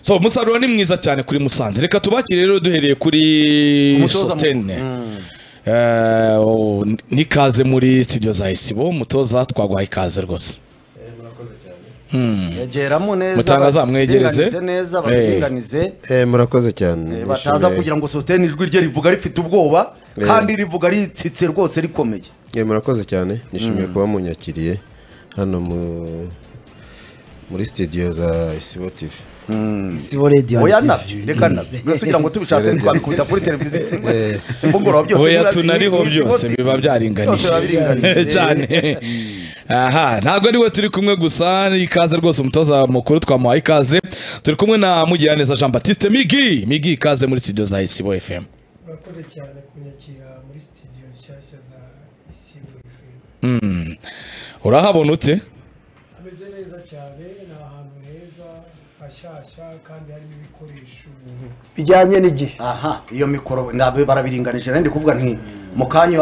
so umusaruro ni mwiza cyane kuri musanze reka tubakire rero duhereye kuri Umutoza mu- sositene n'ikaze muri studio za isibo umutoza twaguhaye ikaze rwose yegeramo neza Mutangaza, mwegereze. baringanize neza baringanize Eh, murakoze cyane eh, bataza Nishimiye. kugira ngo sositene ijwi rye rivuga rifite ubwoba kandi rivuga ritsitse rwose rikomeye Eh, murakoze cyane nishimiye kuba munyakiriye hano mu muri studio za isibo tv sibo radiyo oya nabyo reka nabyo mbese ugira ngo tubishatse ntitwabikubita kuri televiziyo imbogoro byose oya biba- tunariho biba- byose biba byose biba byaringaniye biringaniye. cyane aha ntabwo ari we turi kumwe gusa ni ikaze rwose umutoza mukuru twamuhaye ikaze turi kumwe na mugiraneza jean baptiste migi migi ikaze muri studio za isibo fm murakoze cyane kunyakira muri sitidiyo nshyashya za isibo FM urahabona ute hameze neza cyane ni ahantu heza hashyashya kandi harimo ibikoresho bijyanye n'igihe aha iyo mikoro ntabwo barabiringanije rero ndi kuvuga nti mu kanya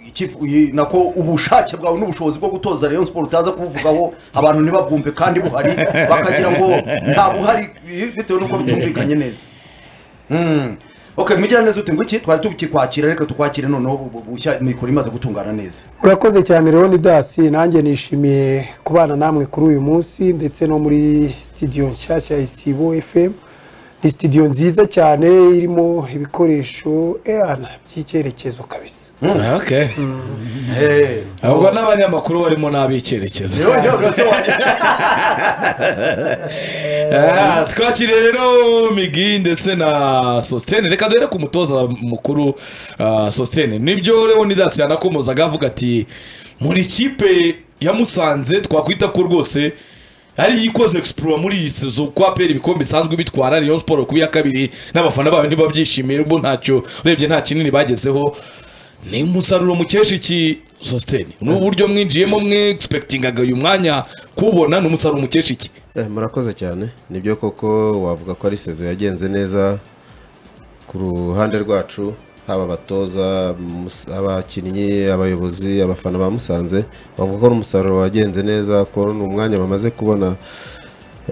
ikifu- uyi- nako ubushake bwawe n'ubushobozi bwo gutoza rayon siporo utaza kubuvugaho abantu ntibabwumve kandi buhari bakagira ngo nta buhari bi- bitewe n'uko bitumvikanye neza Mm. ok mugira neza uti ngwiki twari tukikwakira reka tukwakire noneho bu- bu- bushya mikoro imaze gutungana neza urakoze cyane leon dasi nanjye nishimiye kubana namwe kuri uyu munsi ndetse no muri sitidiyo nshyashya ya isibo fm ni sitidiyo nziza cyane irimo ibikoresho eyana by'icyerekezo kabisa okay Eh. ahubwo n'abanyamakuru barimo n'ab'icyerekezo Rero njyewe rwose wa- Ah, twakiriye rero migi ndetse na sositene reka duhere ku mutoza mukuru ah, sositene nibyo leon dasi yanakomozaga avuga ati muri kipe ya musanze twakwita ko rwose ariyo ikoze egisipuro muri iyi sezo kuko apera ibikombe bisanzwe bitwara rayon siporo ku ya kabiri n'abafana bayo ntibabyishimiye ubwo ntacyo urebye nta kinini bagezeho ni umusaruro mukesha iki sositene ni uburyo mwinjiyemo mwe egisipekitingaga uyu mwanya kuwubona ni umusaruro mukesha iki Eh, murakoze cyane nibyo koko wavuga ko ari sezo yagenze neza ku ruhande rwacu haba abatoza mus- abakinnyi abayobozi abafana ba musanze bavuga ko ari umusaruro wagenze neza ko ni umwanya bamaze kubona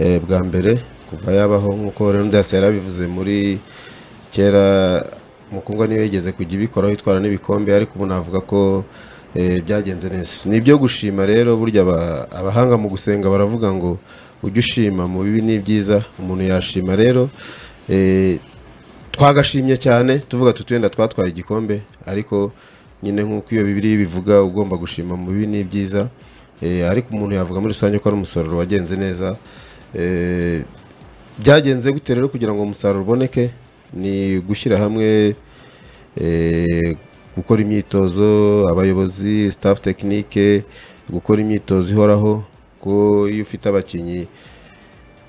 eh, bwa mbere kuva yabaho nk'uko rero ndase yarabivuze muri kera mukundwa niyo yigeze kujya ibikoraho itwara n'ibikombe ariko ubu navuga ko eh, byagenze neza ni ibyo gushima rero burya aba- abahanga mu gusenga baravuga ngo ujye ushima mu bibi n'ibyiza umuntu yashima rero eh, twagashimye cyane tuvuga tuti wenda twatwaye igikombe ariko nyine nk'uko iyo bibiri bivuga ugomba gushima mu bibi n'ibyiza Eh, ariko umuntu yavuga muri rusange ko ari umusaruro wagenze neza Eh, byagenze gute rero kugira ngo umusaruro uboneke ni gushyira hamwe eh, gukora imyitozo abayobozi staff tekinike gukora imyitozo ihoraho ko iyo ufite abakinnyi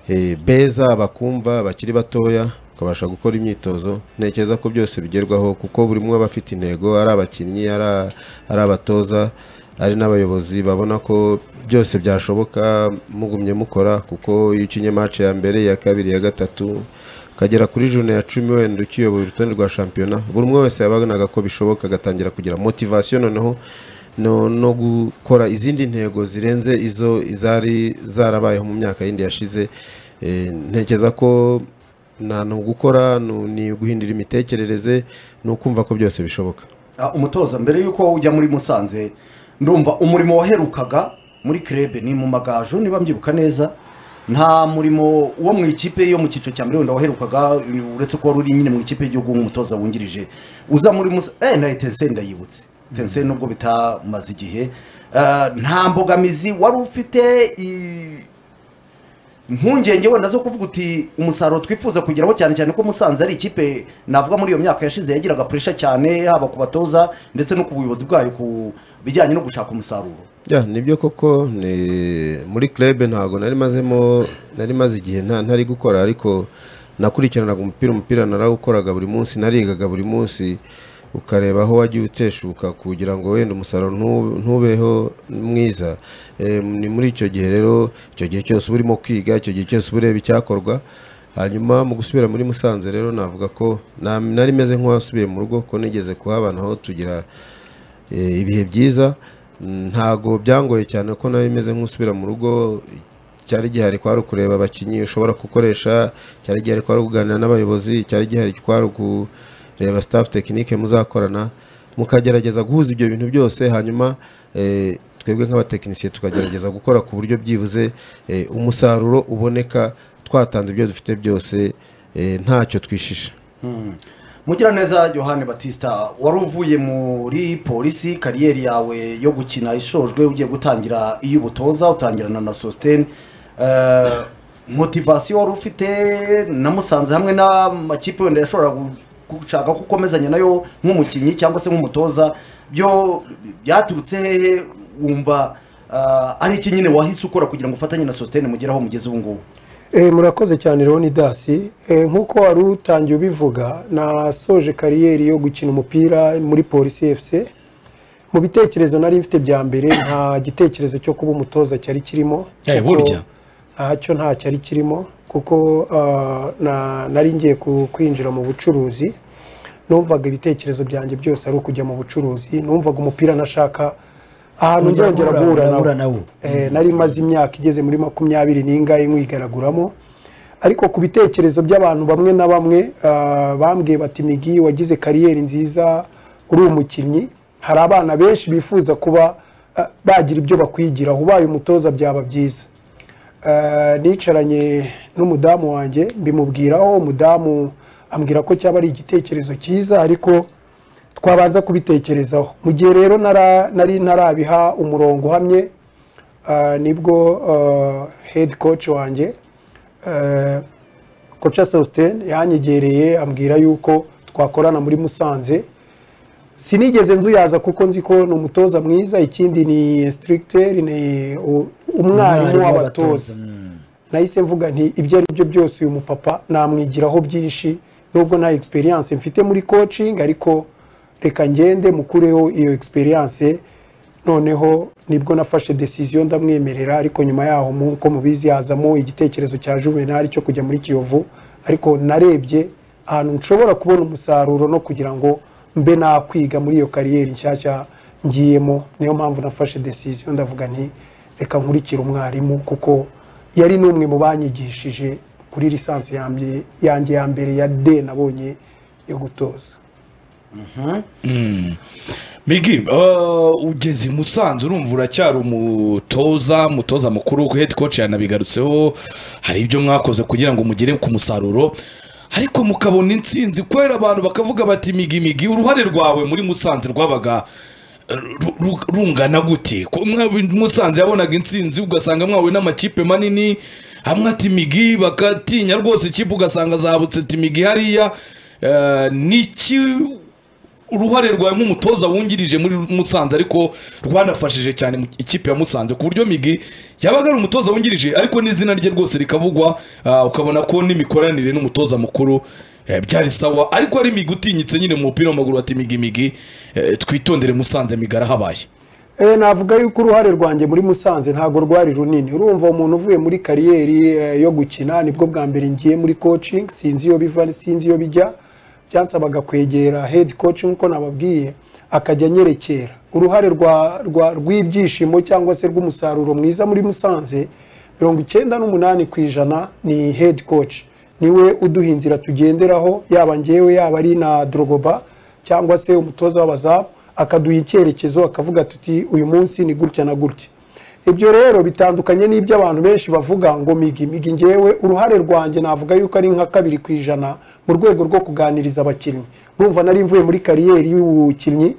eh, beza bakumva bakiri batoya ukabasha gukora imyitozo ntekereza ko byose bigerwaho kuko buri umwe aba afite intego ari abakinnyi ari a- ari abatoza ari n'abayobozi babona ko byose byashoboka mugumye mukora kuko iyo ukinye match ya mbere iya kabiri iya gatatu ukagera kuri june ya cumi wenda ukiyoboye urutonde rwa shampiyona buri umwe wese yabonaga ko bishoboka agatangira kugira motivasiyo noneho no, no gukora izindi ntego zirenze izo zari zarabayeho mu myaka yindi yashize Eh, ntekereza ko nta ni ugukora nu- ni guhindura imitekerereze ni ukumva ko byose bishoboka Ah, umutoza mbere y'uko ujya muri musanze ndumva umurimo waherukaga muri kirebe ni mu magaju niba mbyibuka neza nta murimo wo mu ikipe yo mu cyiciro cya mbere wenda waherukaga uretse ko wari uri nyine mu ikipe y'igihugu nk'umutoza wungirije uza muri musa eh nayo tense ndayibutse tense nubwo bitamaze igihe Ah, nta mbogamizi wari ufite i- impungenge wenda zo kuvuga uti umusaruro twifuza kugeraho cyane cyane ko musanze ari ikipe navuga muri iyo myaka yashize yagiraga puresha cyane haba ku batoza ndetse no ku buyobozi bwayo ku bijyanye no gushaka umusaruro ya nibyo koko ni muri club ntago nari mazemo nari maze igihe nta ntari gukora ariko nakurikiranaga umupira umupira narawukoraga buri munsi narigaga buri munsi ukareba aho wagiye uteshuka kugira ngo wenda umusaruro ntu- ntubeho mwiza Eh, ni muri icyo gihe rero icyo gihe cyose uba urimo kwiga icyo gihe cyose uba ureba icyakorwa hanyuma mu gusubira muri musanze rero navuga ko na- nari meze nk'uwasubiye mu rugo ko nigeze kuhabana aho tugira eh, ibihe byiza ntago byangoye cyane ko nari meze nk'usubira mu rugo cyari gihari kwari ukureba abakinnyi ushobora gukoresha cyari gihari kwari kuganira n'abayobozi cyari gihari kwari kureba staff tekinike muzakorana mukagerageza guhuza ibyo bintu byose hanyuma eh, twebwe nk'abatekinisiye tukagerageza gukora ku buryo byibuze eh, umusaruro uboneka twatanze ibyo dufite byose eh, ntacyo twishisha mugiraneza yohani batista wari uvuye muri polisi kariyeri yawe yo gukina ishojwe ugiye gutangira iy'ubutoza utangirana na sositeni motivasiyo wari ufite namusanze hamwe n'amakipe wenda yashoboraga gushaka ko ukomezanya nayo nk'umukinnyi cyangwa se nk'umutoza byo byaturutse hehe wumva eh, ari iki nyine wahise ukora kugira ngo ufatanye na sositeni mugere aho mugeze ubu ngubu Eh, murakoze cyane rero ni dasi Eh, nk'uko wari utangiye ubivuga nasoje kariyeri yo gukina umupira muri polisi efuse mu bitekerezo nari mfite bya mbere nta gitekerezo cyo kuba umutoza cyari kirimo Eh, Kuko burya. ntacyo nta cyari kirimo kuko ah, na- nari ngiye ku- kwinjira mu bucuruzi numvaga ibitekerezo byanjye byose ari ukujya mu bucuruzi numvaga umupira nashaka ahantu Wongera nzongera guhura- guhura guhura nawo. nawo. Eh, nari maze imyaka igeze muri makumyabiri n'ingahe nkwigaraguramo ariko ku bitekerezo by'abantu bamwe na bamwe ah, bambwiye bati migi wagize kariyeri nziza uri umukinnyi hari abana benshi bifuza kuba ah, bagira ibyo bakwigiraho ubaye umutoza byaba byiza Eh, nicaranye n'umudamu wanjye mbimubwiraho umudamu ambwira ko cyaba ari igitekerezo cyiza ariko twabanza kubitekerezaho mu gihe rero nara- nari ntarabiha umurongo uhamye ah, nibwo hedi koci wanjye koca sositeni yanyegereye ambwira yuko twakorana muri musanze sinigeze nzuyaza kuko nzi ko ni umutoza mwiza ikindi ni instructeur ni u- umwarimu w'abatoza nahise mvuga nti ibyo ari byo byose uyu mupapa namwigiraho byinshi nubwo nta experience mfite muri coaching ariko reka ngende mukureho iyo experience noneho nibwo nafashe decision ndamwemerera ariko nyuma yaho nk'uko mubizi hazamo igitekerezo cya juvenal cyo kujya muri kiyovu ariko narebye ahantu nshobora kubona umusaruro no kugira ngo mbe nakwiga muri iyo kariyeri nshyashya ngiyemo niyo mpamvu nafashe decision ndavuga nti reka nkurikire umwarimu kuko yari n'umwe mu banyigishije kuri lisansi yanjye- yanjye ya mbere ya d nabonye yo gutoza migi uh, ugeze i musanze urumva uracyari umutoza umutoza mukuru hedi koci yanabigarutseho hari ibyo mwakoze kugira ngo mugere ku musaruro ariko mukabona intsinzi kubera abantu bakavuga bati migi migi uruhare rwawe muri musanze rwabaga eh, ru- ru- rungana gute Ko mwa- musanze yabonaga intsinzi ugasanga mwawe n'amakipe manini hamwe ati migi bagatinya rwose ikipe ugasanga zabutse ati migi hariya Eh, niki uruhare rwawe nk'umutoza wungirije muri musanze ariko rwanafashije cyane mu- ikipe ya musanze ku buryo migi yabaga ari umutoza wungirije ariko n'izina rye rwose rikavugwa ah, ukabona ko n'imikoranire n'umutoza mukuru eh, byari sawa ariko ari migi utinyitse nyine mu mupira w'amaguru bati migi migi eh, twitondere musanze migi arahabaye Eh, navuga yuko uruhare rwanjye muri musanze ntabwo rwari runini urumva umuntu uvuye muri kariyeri eh, yo gukina nibwo bwa mbere ngiye muri coaching sinzi iyo biva sinzi iyo bijya byansabaga kwegera head coach nkuko nababwiye akajya anyerekera uruhare rwa- rwa- rw'ibyishimo cyangwa se rw'umusaruro mwiza muri musanze mirongo icyenda n'umunani ku ijana ni head coach niwe uduha inzira tugenderaho yaba ngewe yaba ari na drogoba cyangwa se umutoza w'abazamu akaduha icyerekezo akavuga tuti uyu munsi ni gutya na gutya ibyo rero bitandukanye n'ibyo abantu benshi bavuga ngo migi migi ngewe uruhare rwanjye navuga yuko ari nka kabiri ku ijana mu rwego rwo kuganiriza abakinnyi urumva nari mvuye muri kariyeri y'ubukinnyi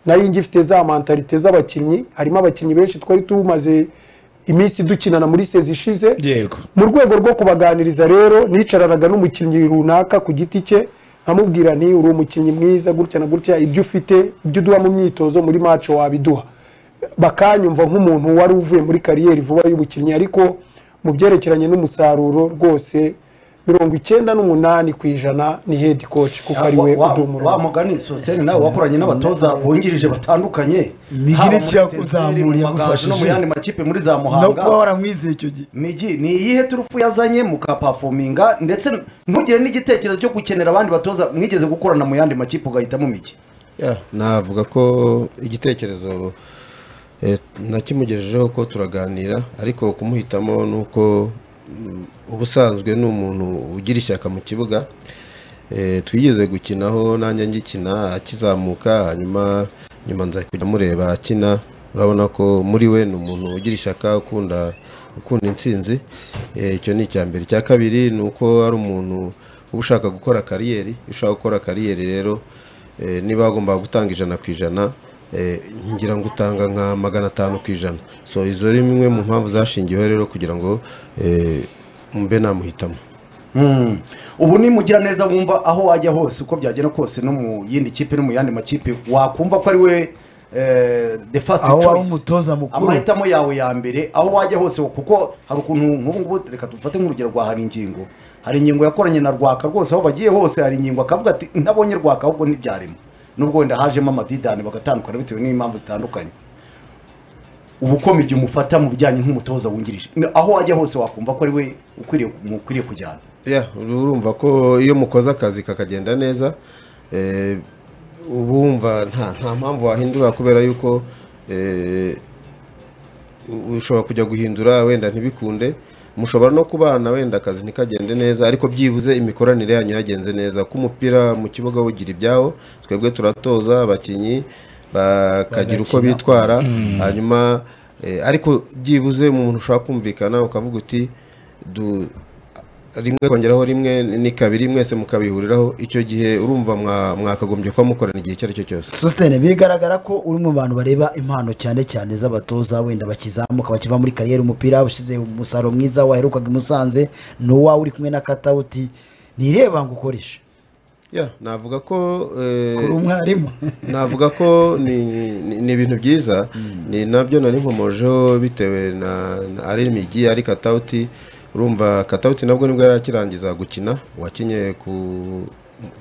nari ngifite za mentalite z'abakinnyi harimo abakinnyi benshi twari tumaze iminsi dukinana muri sezi ishize yego mu rwego rwo kubaganiriza rero nicaranaga n'umukinnyi runaka ku giti cye nkamubwira nti uri umukinnyi mwiza gutya na gutya ibyo ufite ibyo uduha mu myitozo muri mace wabiduha bakanyumva nk'umuntu wari uvuye muri kariyeri vuba y'ubukinnyi ariko mu byerekeranye n'umusaruro rwose mirongo icyenda n'umunani ku ijana ni hedi koci kuko ari we Wa- wa- wa uduha umurongo mugani sositeni nawe wakoranye n'abatoza bungirije batandukanye Migi Haba ni muri cya- Teteri, uzamura, mu Magaju no mu yagufashije. yandi makipe muri za no kuba muhanga waramwizeye icyo gihe migi ni iyihe turufu yazanye mukapafominga ndetse ntugire n'igitekerezo cyo gukenera abandi batoza mwigeze gukorana mu yandi makipe ugahitamo migi Ya, navuga ko igitekerezo Eh, nakimugejejeho ko turaganira ariko kumuhitamo ni uko mm, ubusanzwe ni umuntu ugira ishyaka mu kibuga Eh, twigeze gukinaho nanjye ngikina akizamuka hanyuma nyuma nza kujya mureba akina urabona ko muri we ni umuntu ugira ishyaka ukunda ukunda intsinzi Eh, icyo ni icya mbere icya kabiri ni uko ari umuntu uba ushaka gukora kariyeri iyo ushaka gukora kariyeri rero eh, niba wagombaga gutanga ijana ku ijana eh, ngira ngo utanga nka magana atanu ku ijana so izo ni imwe mu mpamvu zashingiweho rero kugira ngo eh, mbe namuhitamo Mm. ubu ni mugiraneza wumva aho wajya hose uko byagenda kose no mu yindi kipe no mu yandi makipe wakumva ko ari we eh, the first Aho waba choice. umutoza mukuru. amahitamo yawe ya mbere aho wajya hose kuko hari ukuntu nk'ubu ngubu reka dufate nk'urugero rwa hari ingingo hari ingingo yakoranye na rwaka rwose aho bagiye hose hari ingingo akavuga ati ntabonye rwaka ahubwo ntibyarimo nubwo wenda hajemo amadidani bagatandukana bitewe n'impamvu zitandukanye ubu uko mu gihe umufata mu bijyanye nk'umutoza wungirije aho wajya hose wakumva ko ari we ukwiriye mukwiriye kujyana ya urumva ko iyo mukoze akazi kakagenda neza eh, uba wumva nta nta mpamvu wahindura kubera yuko eh, u- ushobora kujya guhindura wenda ntibikunde mushobora no kubana wenda akazi ntikagende neza ariko byibuze imikoranire yanyu yagenze neza ko umupira mu kibuga wugira ibyawo twebwe turatoza abakinnyi bakagira uko Bagakina. bitwara hanyuma eh, ariko byibuze umuntu ushobora kumvikana ukavuga uti du- rimwe kongeraho rimwe ni kabiri mwese mukabihuriraho icyo gihe urumva mwa- mwakagombye kuba mukorana igihe icyo ari cyo cyose sositene bigaragara ko uri mu bantu bareba impano cyane cyane z'abatoza wenda bakizamuka bakiva muri kariyeri umupira ushize umusaruro mwiza waherukaga i musanze ni uwawe uri kumwe na katawuti nireba ngo ukoreshe Ya, navuga ko eh, kuri umwarimu navuga ko ni ni- ni ibintu byiza ni nabyo nari nkomojeho bitewe na na- ari imigi ari katawuti urumva katawuti nabwo nibwo yari akirangiza gukina wakinnye ku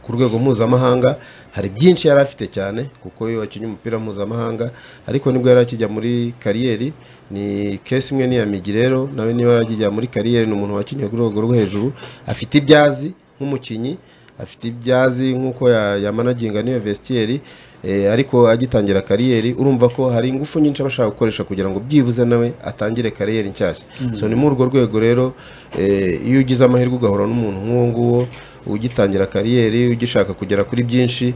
ku rwego mpuzamahanga hari byinshi yari afite cyane kuko iyo wakinnye umupira mpuzamahanga ariko nibwo yari akijya muri kariyeri ni kesi imwe n'iya migi rero nawe niba yari akijya muri kariyeri ni umuntu wakinnye ku rwego rwo hejuru afite ibyazi nk'umukinnyi afite ibyazi nk'uko ya- yamanaginga niyo vestiyeri eh, ariko agitangira kariyeri urumva ko hari ingufu nyinshi aba ashaka gukoresha kugira ngo byibuze nawe atangire kariyeri nshyashya so ni muri urwo rwego rero eh, iyo ugize amahirwe ugahura n'umuntu nk'uwo nguwo ugitangira kariyeri ugishaka kugera kuri byinshi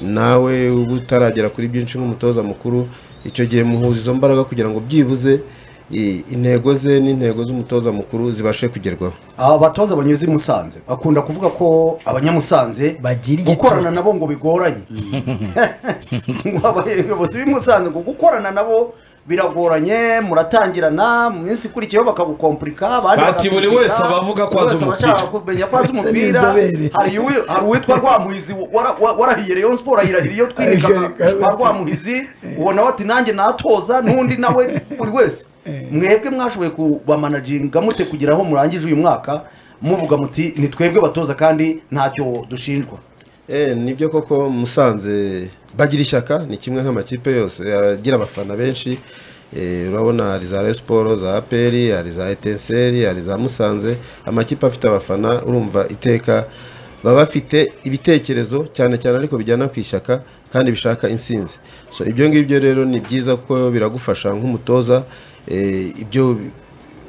nawe uba utaragera kuri byinshi nk'umutoza mukuru icyo gihe muhuza izo mbaraga kugira ngo byibuze i- intego ze n'intego z'umutoza mukuru zibashe kugerwaho abatoza banyuze i musanze bakunda kuvuga ko abanyamusanze Bagira igitutu. gukorana nabo ngo bigoranye ngo abayobozi b'i musanze ngo gukorana nabo biragoranye muratangirana mu minsi ikurikiyeho bakagukompurika abandi Bati buri bakagukomplika, wese aba avuga ko buri azi wese aba umupira. ashaka kumenya ko azi Ese ni umupira inzobere. hari uwi- hari uwitwa rwamuhizi wara- wa- warahiye rayon sport ayirahira iyo twirikaga Ayirahira. ba rwamuhizi ubona bati nanjye natoza n'undi nawe buri wese mwebwe mwashoboye kubamanaginga mute kugira aho murangije uyu mwaka muvuga muti ni twebwe batoza kandi ntacyo dushinjwa Eh, nibyo koko musanze bagira ishyaka ni kimwe nk'amakipe yose agira abafana benshi Eh, urabona hari za Rayon Sports za APR hari za Etincelles hari za Musanze amakipe afite abafana urumva iteka baba bafite ibitekerezo cyane cyane ariko bijyana ku ishyaka kandi bishaka insinzi so ibyo ngibyo rero ni byiza kuko biragufasha nk'umutoza eh, ibyo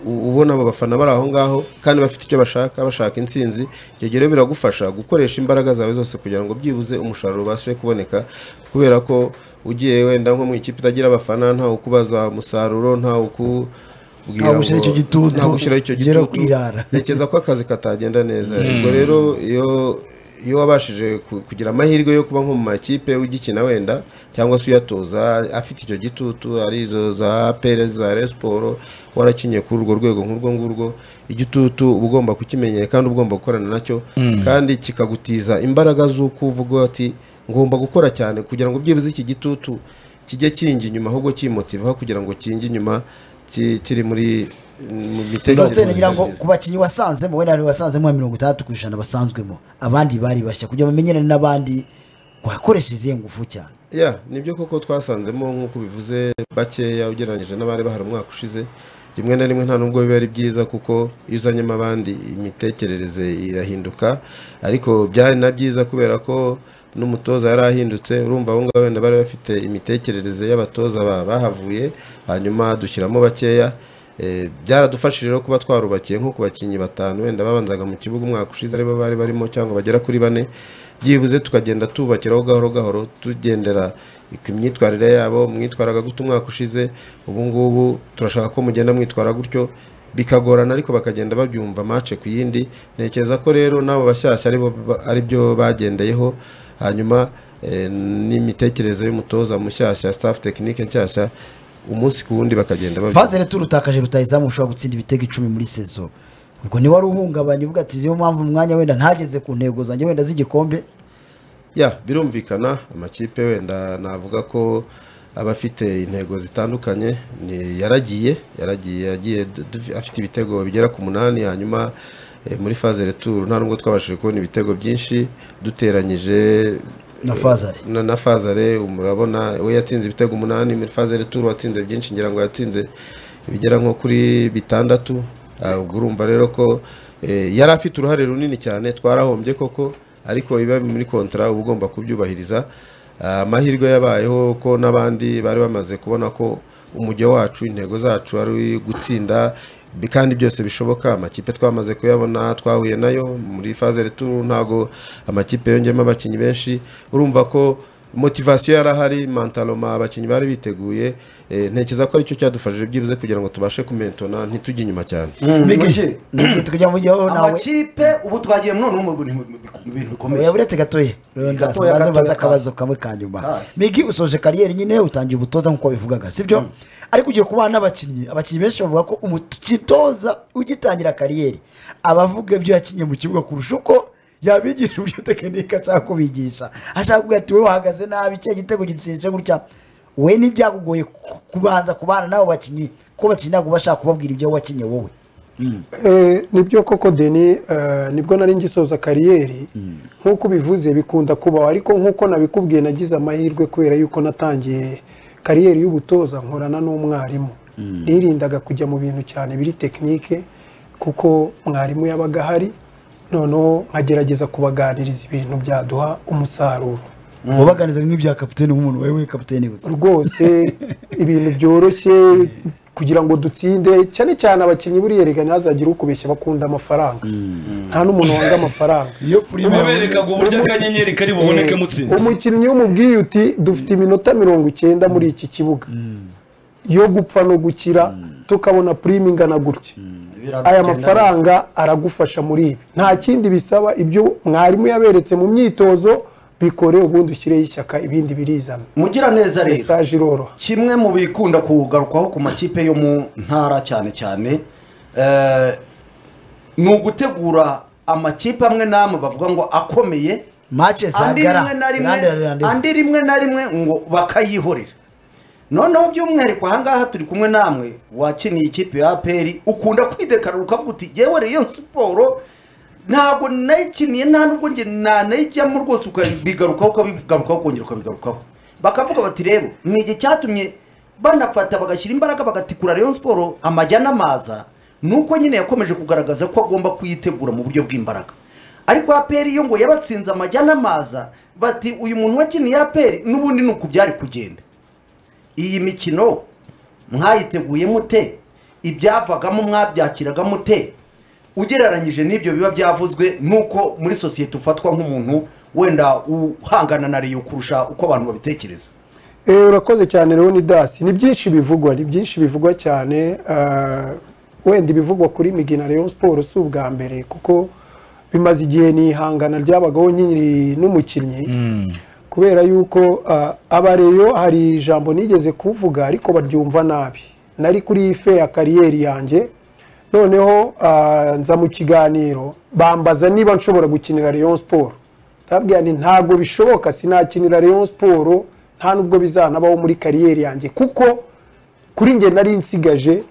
u- ubona abo bafana bari aho ngaho kandi bafite icyo bashaka bashaka intsinzi ibyo gihe rero biragufasha gukoresha imbaraga zawe zose kugira ngo byibuze umusaruro ubashe kuboneka kubera ko ugiye wenda nko mu ikipe itagira abafana ntawe ukubaza umusaruro ntawe ukubwira Ntawe ushyira ngo- icyo gitutu, ntawe ushyira icyo ugera gitutu kwirara. ntekereza ko akazi katagenda neza ubwo rero iyo iyo wabashije ku- kugira amahirwe yo kuba nko mu makipe ugikina wenda cyangwa se uyatoza afite icyo gitutu ari izo za pere za resiporo warakinye kuri urwo rwego nk'urwo ngurwo igitutu uba ugomba kukimenyera kandi uba ugomba gukorana nacyo kandi kikagutiza imbaraga z'uko uvuga ati ngomba gukora cyane kugira ngo byibuze iki gitutu kijye kingi inyuma ahubwo kimutiva kugira ngo kingi inyuma ki- kiri muri mu sositene ngira ngo myiza. ku bakinnyi wasanzemo wenda hari wasanzemo nka mirongo itandatu ku ijana basanzwemo abandi bari bashya kugira bamenyerane n'abandi wakoresha izihe ngufu cyane ya nibyo koko twasanzemo nk'uko bivuze bakeya ugereranyije n'abari bahari umwaka ushize rimwe na rimwe nta nubwo biba ari byiza kuko iyo uzanyemo abandi imitekerereze irahinduka ariko byari na byiza kubera ko n'umutoza yari ahindutse urumva abo ngabo wenda bari bafite imitekerereze y'abatoza ba- bahavuye hanyuma dushyiramo bakeya Eh, byaradufashije rero kuba twarubakiye nko ku bakinnyi batanu wenda babanzaga mu kibuga umwaka ushize aribo bari barimo cyangwa bagera kuri bane byibuze tukagenda tubakiraho gahoro gahoro tugendera ku myitwarire yabo mwitwaraga gute umwaka ushize ubu ngubu turashaka ko mugenda mwitwara gutyo bikagorana ariko bakagenda babyumva mace ku yindi ntekereza ko rero n'abo bashyashya aribo ba- aribyo bagendeyeho hanyuma eh, n'imitekerereze y'umutoza mushyashya staff tekinike nshyashya umunsi ku wundi bakagenda babyumva. fazere turutakaje rutayizamu ushobora gutsinda ibitego icumi muri sezo ubwo niwe wari uhungabanye uvuga ati niyo mpamvu mu mwanya wenda ntageze ku ntego zanjye wenda z'igikombe ya birumvikana amakipe wenda navuga ko aba afite intego zitandukanye ni yaragiye yaragiye yagiye du- du- afite ibitego bigera ku munani hanyuma eh, muri faze returu nta nubwo twabashije kubona ibitego byinshi duteranyije na fazare na, na fazare murabona we yatsinze ibitego umunani muri fazare turu watsinze byinshi ngira ngo yatsinze ibigera nko kuri bitandatu Ah, ubwo urumva rero ko eh, yari afite uruhare runini cyane twarahombye koko ariko biba muri kontra uba ugomba kubyubahiriza Ah, amahirwe yabayeho ko n'abandi bari bamaze kubona ko umujyo wacu intego zacu ari gutsinda bi- kandi byose bishoboka amakipe twamaze kuyabona twahuye nayo muri faze returu ntago amakipe yongeyemo abakinnyi benshi urumva ko motivasiyo yarahari mantaloma abakinnyi bari biteguye Eh, ntekereza ko aricyo cyadufashije byibuze kugira ngo tubashe kumentona ntitujye inyuma cyane Mujye. Migi, tukajya mu gihe wowe nawe amakipe ubu twagiye noneho mu bintu mu bintu bikomeye oya buretse gatoya rero ndaza Gatoya, mbaze mbaze gatoya, akabazo kamwe ka nyuma Kare. migi usoje kariyeri nyine utangiye ubutoza nk'uko wabivugaga sibyo ariko ugiye kubana n'abakinnyi abakinnyi benshi bavuga ko umutoza ugitangira kariyeri aba avuga ibyo yakinnye mu kibuga kurusha uko yabigisha uburyo tekinike ashaka kubigisha ashaka kubwira ati wowe wahagaze nabi cya gitego gitsinze gutya we ntibyakugoye ku- kubanza kubana n'abo bakinnyi ko bakinnyi ntabwo bashaka kubabwira ibyo wakinnye wowe Eh, nibyo koko deni eh, nibwo nari ngisoza kariyeri nk'uko ubivuze bikunda kubaho ariko nk'uko nabikubwiye nagize amahirwe kubera yuko natangiye kariyeri y'ubutoza nkorana n'umwarimu nirindaga kujya mu bintu cyane biri tekinike kuko mwarimu yabaga ahari noneho nkagerageza kubaganiriza ibintu byaduha umusaruro wabaganiza bimwe bya kapitene nk'umuntu wewe kapitene gusa rwose ibintu byoroshye kugira ngo dutsinde cyane cyane abakinnyi buriya rega ntihazagire ukubeshya bakunda amafaranga nta n'umuntu wanga amafaranga iyo prime muberekaga uburyo akanyenyeri kari buboneke mutsinze umukinnyi w'umubwiye uti dufite iminota mirongo icyenda muri iki kibuga yo gupfa no gukira tukabona purime ingana gutya aya mafaranga aragufasha muri ibi nta kindi bisaba ibyo mwarimu yaberetse mu myitozo bikore ubundi ushyireho ishyaka ibindi birizana mugira neza rero mesaje iroroha kimwe mu bikunda kugarukwaho ku makipe yo mu ntara cyane cyane eh, ni ugutegura amakipe amwe n'amwe bavuga ngo akomeye mace andi zagara rimwe na rimwe Rande- rande- andi rimwe na rimwe ngo bakayihorera noneho by'umwihariko ahangaha turi kumwe namwe wakiniye ikipe ya aperi ukunda kwidekarura ukavuga uti yewe rero iyo siporo ntabwo nayikiniye nta nubwo njye nanayijyamo rwose ukabigarukaho ukabigarukaho ukongera ukabigarukaho bakavuga bati rero ni igihe cyatumye banafata bagashyira imbaraga bagatikura Rayon siporo amajya n'amaza nuko nyine yakomeje kugaragaza ko agomba kuyitegura mu buryo bw'imbaraga ariko aperi yo ngo yabatsinze amajya n'amaza bati uyu muntu wakiniye aperi n'ubundi ni uku byari kugenda iyi mikino mwayiteguye mute ibyavagamo mwabyakiraga mute ugereranyije n'ibyo biba byavuzwe nuko muri sosiyete ufatwa nk'umuntu wenda uhangana na riyo kurusha uko abantu babitekereza Eh, urakoze cyane Leoni Dasi ni byinshi bivugwa ni byinshi bivugwa cyane ah, wenda ibivugwa kuri Migina Rayon Sport si ubwa mbere kuko bimaze igihe ni ihangana ryabagaho nyiri n'umukinnyi kubera yuko ah, abareyo hari ijambo nigeze kuvuga ariko baryumva nabi nari kuri fe ya kariyeri yanjye noneho ah, nza mu kiganiro bambaza niba nshobora gukinira Rayon Sport ndababwira nti ntabwo bishoboka sinakinira Rayon siporo nta nubwo bizanabaho muri kariyeri yanjye kuko kuri njye nari nsigaje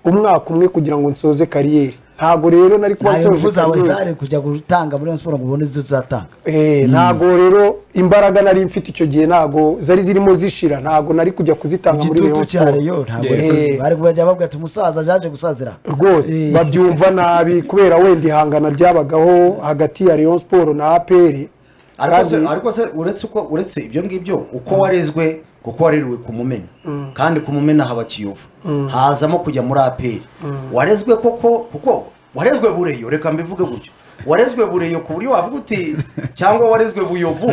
umwaka umwe kugira ngo nsoze kariyeri ntabwo rero nari kuba ntayo nsoje mvu zawe kaminuza. zari kujya gutanga muri Rayon siporo ngo ubone izo uzatanga Eh, ntabwo rero imbaraga nari mfite icyo gihe ntabwo zari zirimo zishira ntabwo nari kujya kuzitanga muri igitutu Rayon cya siporo reyo ntabwo Eh, ari- bari kubajya bavuga ati umusaza yaje gusazira rwose Eh, babyumva nabi kubera wenda ihangana ryabagaho hagati ya Rayon Sport na APR ariko se Kandi- ariko se uretse uko uretse ibyo ngibyo uko warezwe kuko wareriwe ku mumena kandi ku mumena haba kiyovu hazamo kujya muri aperi warezwe koko kuko warezwe bureyo reka mbivuge gutyo warezwe bureyo ku buryo wavuga uti cyangwa warezwe buyovu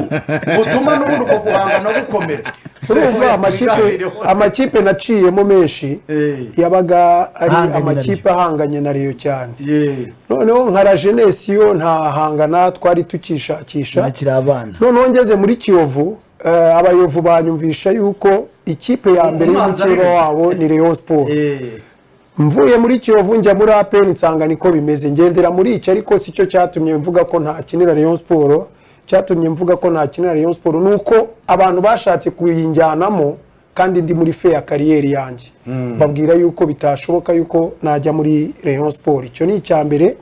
butuma n'ubundi uko guhangana gukomera urumva amakipe Biganiro. amakipe naciyemo menshi Eh. yabaga ari Ahanganye na amakipe ahanganye na Rayon cyane Yeah. noneho nka rajenesi yo ntahangana twari tukishakisha nakiri abana noneho ngeze muri kiyovu eh, abayovu banyumvisha yuko ikipe ya mbere Umwanzi ari y'umupira Rayon. wabo ni Rayon Sport Eh. mvuye muri kiyovu njya muri apeni nsanga niko bimeze ngendera muri icyo ariko si cyo cyatumye mvuga ko ntakinira Rayon Sport cyatumye mvuga ko ntakinira Rayon Sport ni uko abantu bashatse kuyinjyanamo kandi ndi muri fe ya kariyeri yanjye babwira yuko bitashoboka yuko najya muri Rayon Sport icyo ni icya mbere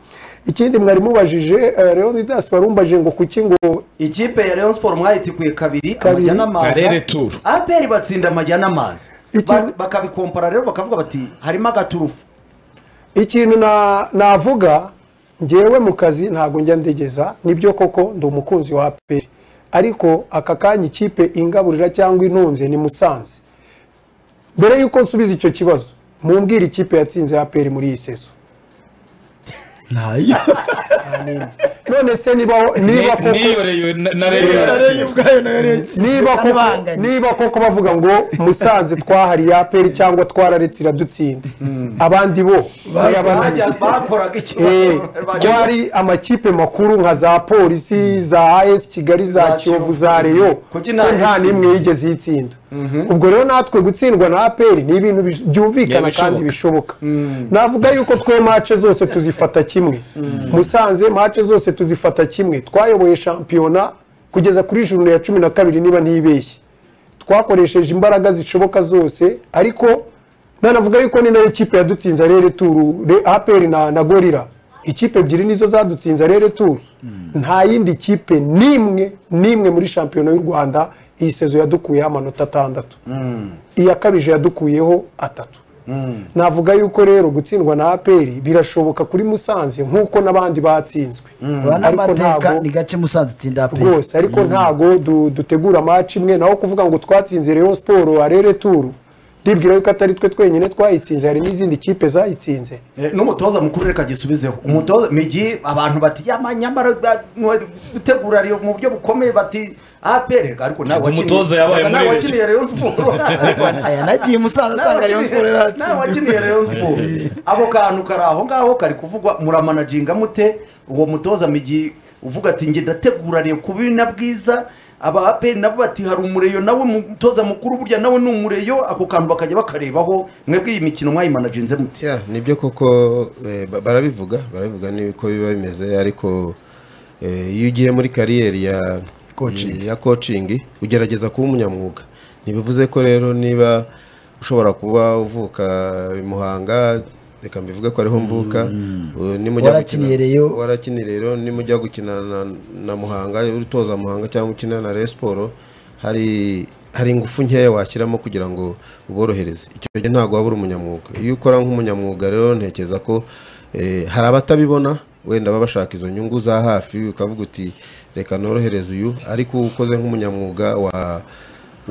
ikindi mwari mubajije eh, Rayon Leaders barumbajije ngo kuki ngo ikipe ya Rayon Sport mwayitikuye kabiri Kabiri. amajyana amaza Karere Tour. APR batsinda amajyana amaza Iki- Ba- bakabikompara rero bakavuga bati harimo agaturufu ikintu na- navuga ngewe mu kazi ntabwo njya ndegeza nibyo koko ndi umukunzi wa aperi ariko aka kanya ikipe ingaburira cyangwa intunze ni musanze mbere y'uko nsubiza icyo kibazo mumbwire ikipe yatsinze aperi muri iyi sezo ntayo none se niba niba koko niyorewe na rero ubwayo nayo rero niba koko Yarabanganye. niba koko bavuga ngo musanze twahariye aperi cyangwa twararetse iradutsinda abandi bo bayabananiye Bajya- bakoraga Eh, ikibazo ko hari amakipe makuru nka za polisi za as kigali za Za kiyovu Kiyovu. za reyo Kuki nta nta yatsinze? n'imwe yigeze yitsinda ubwo rero natwe gutsindwa na aperi ni ibintu bis- byumvikana Ntibishoboka. kandi bishoboka navuga yuko twe mace zose tuzifata kimwe musanze mace zose tuzifata kimwe twayoboye shampiyona kugeza kuri juru ya cumi na kabiri niba ntibeshye twakoresheje imbaraga zishoboka zose ariko nanavuga yuko ni nayo kipe yadutsinze rero turu aperi na, na gorira ikipe ebyiri nizo zadutsinze rero turu nta yindi kipe n'imwe n'imwe muri shampiyona y'u rwanda iyi sezo yadukuyeho amanota atandatu iya kabije yadukuyeho atatu navuga yuko rero gutsindwa na aperi birashoboka kuri musanze nk'uko n'abandi batsinzwe banamateka ntabwo- ni gake musanze itsinda aperi rwose ariko ntago du- dutegura match imwe naho kuvuga ngo twatsinze Rayon Sport arere turu ndibwira yuko atari twe twenyine twayitsinze hari n'izindi kipe zayitsinze Eh, n'umutoza mukuru reka gisubizeho umutoza migi abantu bati yama nyamara ba- mwe- gutegura Rayon mu buryo bukomeye bati APR ariko nawe wakiniye- Umutoza yabaye muri nawe Rayon. wakiniye Rayon Sport aya nagiye musanze Nawe asanga ariyo wakiniye- siporo nawe iratsinda wakiniye Rayon Sport ako kantu kari aho ngaho kari kuvugwa muramanajinga mute uwo mutoza migi uvuga ati njye ndategura Rayon kuba na bwiza aba APR nabo bati hari umureyo nawe mutoza mukuru burya nawe ni umureyo ako kantu bakajya bakarebaho mwebwe iyi mikino mwayimanajinze mute ya nibyo koko eh, ba- barabivuga barabivuga niko biba bimeze ariko eh, iyo ugiye muri kariyeri ya Coaching. ya coaching ugerageza kuba umunyamwuga ntibivuze ko rero niba ushobora kuba uvuka i Muhanga reka mbivuge ko ariho mvuka eh, nimujya gukina- Warakiniye Rayon. warakiniye rero nimujya gukina na, na Muhanga utoza Muhanga cyangwa ukina na Rayon Sport hari hari ingufu nkeya washyiramo kugira ngo uborohereze icyo gihe ntabwo waba uri umunyamwuga iyo ukora nk'umunyamwuga rero ntekereza ko eh, hari abatabibona wenda baba bashaka izo nyungu za hafi ukavuga uti reka norohereze uyu ariko ukoze nk'umunyamwuga wa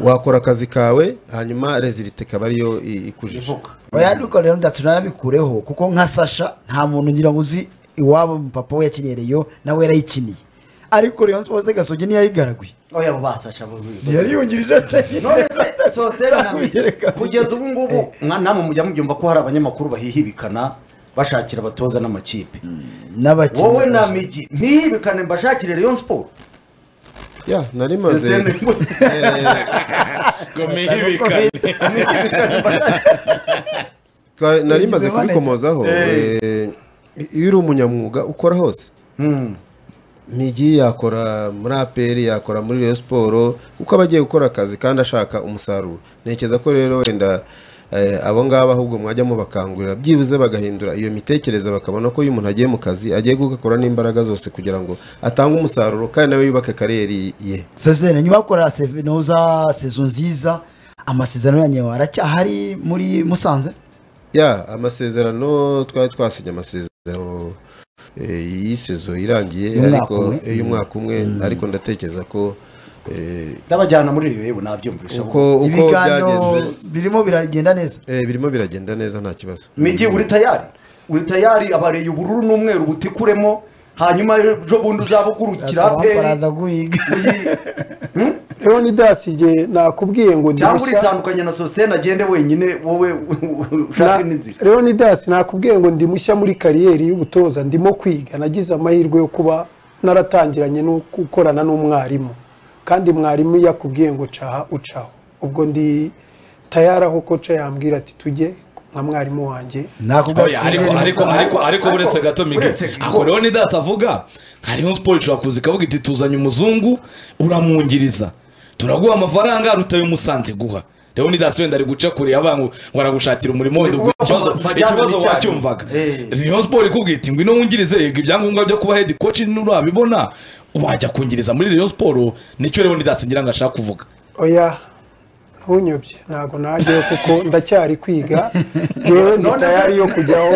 wakora akazi kawe hanyuma rezilite ikaba ariyo i- ikujije oya nuko rero ndatse nanabikureho kuko nka sasha nta muntu ngira ngo uzi iwabo papa we yakiniye reyo nawe yarayikiniye ariko reyo siporo se gasogi ntiyayigaraguye oya bo basasha bo ntiyariyungirije atari none se sositeri Ntabwo nawe kugeza ubu ngubu mwa- namwe mujya mubyumva ko hari abanyamakuru bahihibikana bashakira abatoza n'amakipe wowe na n'abakinnyi migi ntihibikane mbashakire Rayon Sport ya nari maze Sositeri ni- mihibikane ntihibikane mbashakire Twa- nari Yagize maze manager. kubikomozaho eh, iyo uri umunyamwuga ukora hose migi yakora muri aperi yakora muri Rayon Sport kuko aba agiye gukora akazi kandi ashaka umusaruro ntekereza ko rero wenda eh, abo ngabo ahubwo mwajya mubakangurira byibuze bagahindura iyo mitekerereze bakabona ko iyo umuntu agiye mu kazi agiye gukora n'imbaraga zose kugira ngo atange umusaruro kandi nawe yubake kariyeri ye sosiyete nyuma yo gukora sevenoza sezo nziza amasezerano yanyu aracyahari muri musanze ya amasezerano twari twasinye amasezerano eh, iyi sezo irangiye Y'umwaka ariko umwe. eh, y'umwaka umwe ariko ndatekereza ko eh, ndabajyana muri iyo yewe nabyumvisha uko uko ibiganiro byagenze birimo biragenda neza eh, birimo biragenda neza nta kibazo migi uri tayari uri tayari abareye ubururu n'umweru butikuremo hanyuma ejo bundi uzabugurukira peri baraza guhiga leonidas igihe nakubwiye ngo cyangwa ndirushya uritandukanye na sositene agende wenyine wowe ushaka indi nzira leonidas nakubwiye ngo ndi mushya muri kariyeri y'ubutoza ndimo kwiga nagize amahirwe yo kuba naratangiranye no gukorana n'umwarimu kandi mwarimu iyo akubwiye ngo caha ucaho ubwo ndi tayari aho koca yambwira ati tujye nka mwarimu wanjye nakubwira Oya, ariko ariko ariko ariko uretse gato mige uretse gato. ako leonidas avuga hari Rayon Sports ishobora kuza ikavuga iti tuzanye umuzungu uramwungiriza turaguha amafaranga rutayo umusanze guha leonidas wenda ari guca kure abantu ngo aragushakira umurimo wenda ubwo Ni ikibazo kuba- ikibazo majyambere wacyumvaga cyane. Eh. Rayon Sports ikubwira iti ngwino wungirize yego ibyangombwa byo kuba head coach nurabibona wajya kungiriza muri Rayon Sports nicyo leonidas ngira ngo ashaka kuvuga oya ntunyobye ntabwo najyayo kuko ndacyari kwiga yewe ndi None se- tayari yo kujyaho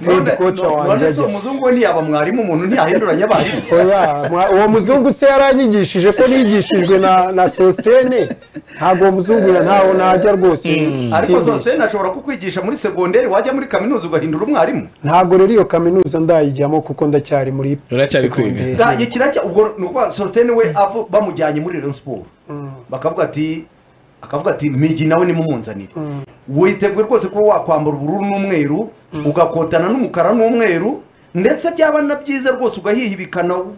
head coach wanjye none se ajya umuzungu we ntiyaba mwarimu umuntu ntiyahinduranya abarimu oya mwa- uwo muzungu se yaranyigishije ko nigishijwe na na sositene ntabwo uwo muzungu ya ntaho najya rwose ariko ntibeshye. sositene ashobora kukwigisha muri segonderi wajya muri kaminuza ugahindura umwarimu ntabwo rero iyo kaminuza ndayijyamo kuko ndacyari muri Uracyari kwiga. segonderi. Ga- iki kirajya ubwo ni ukuvuga sositene we avo- bamujyanye muri Rayon Sport bakavuga ati akavuga ati migi nawe nimumunzanire witeguye rwose kuba wakwambara ubururu n'umweru ugakotana n'umukara n'umweru ndetse byaba na byiza rwose ugahihibikana u-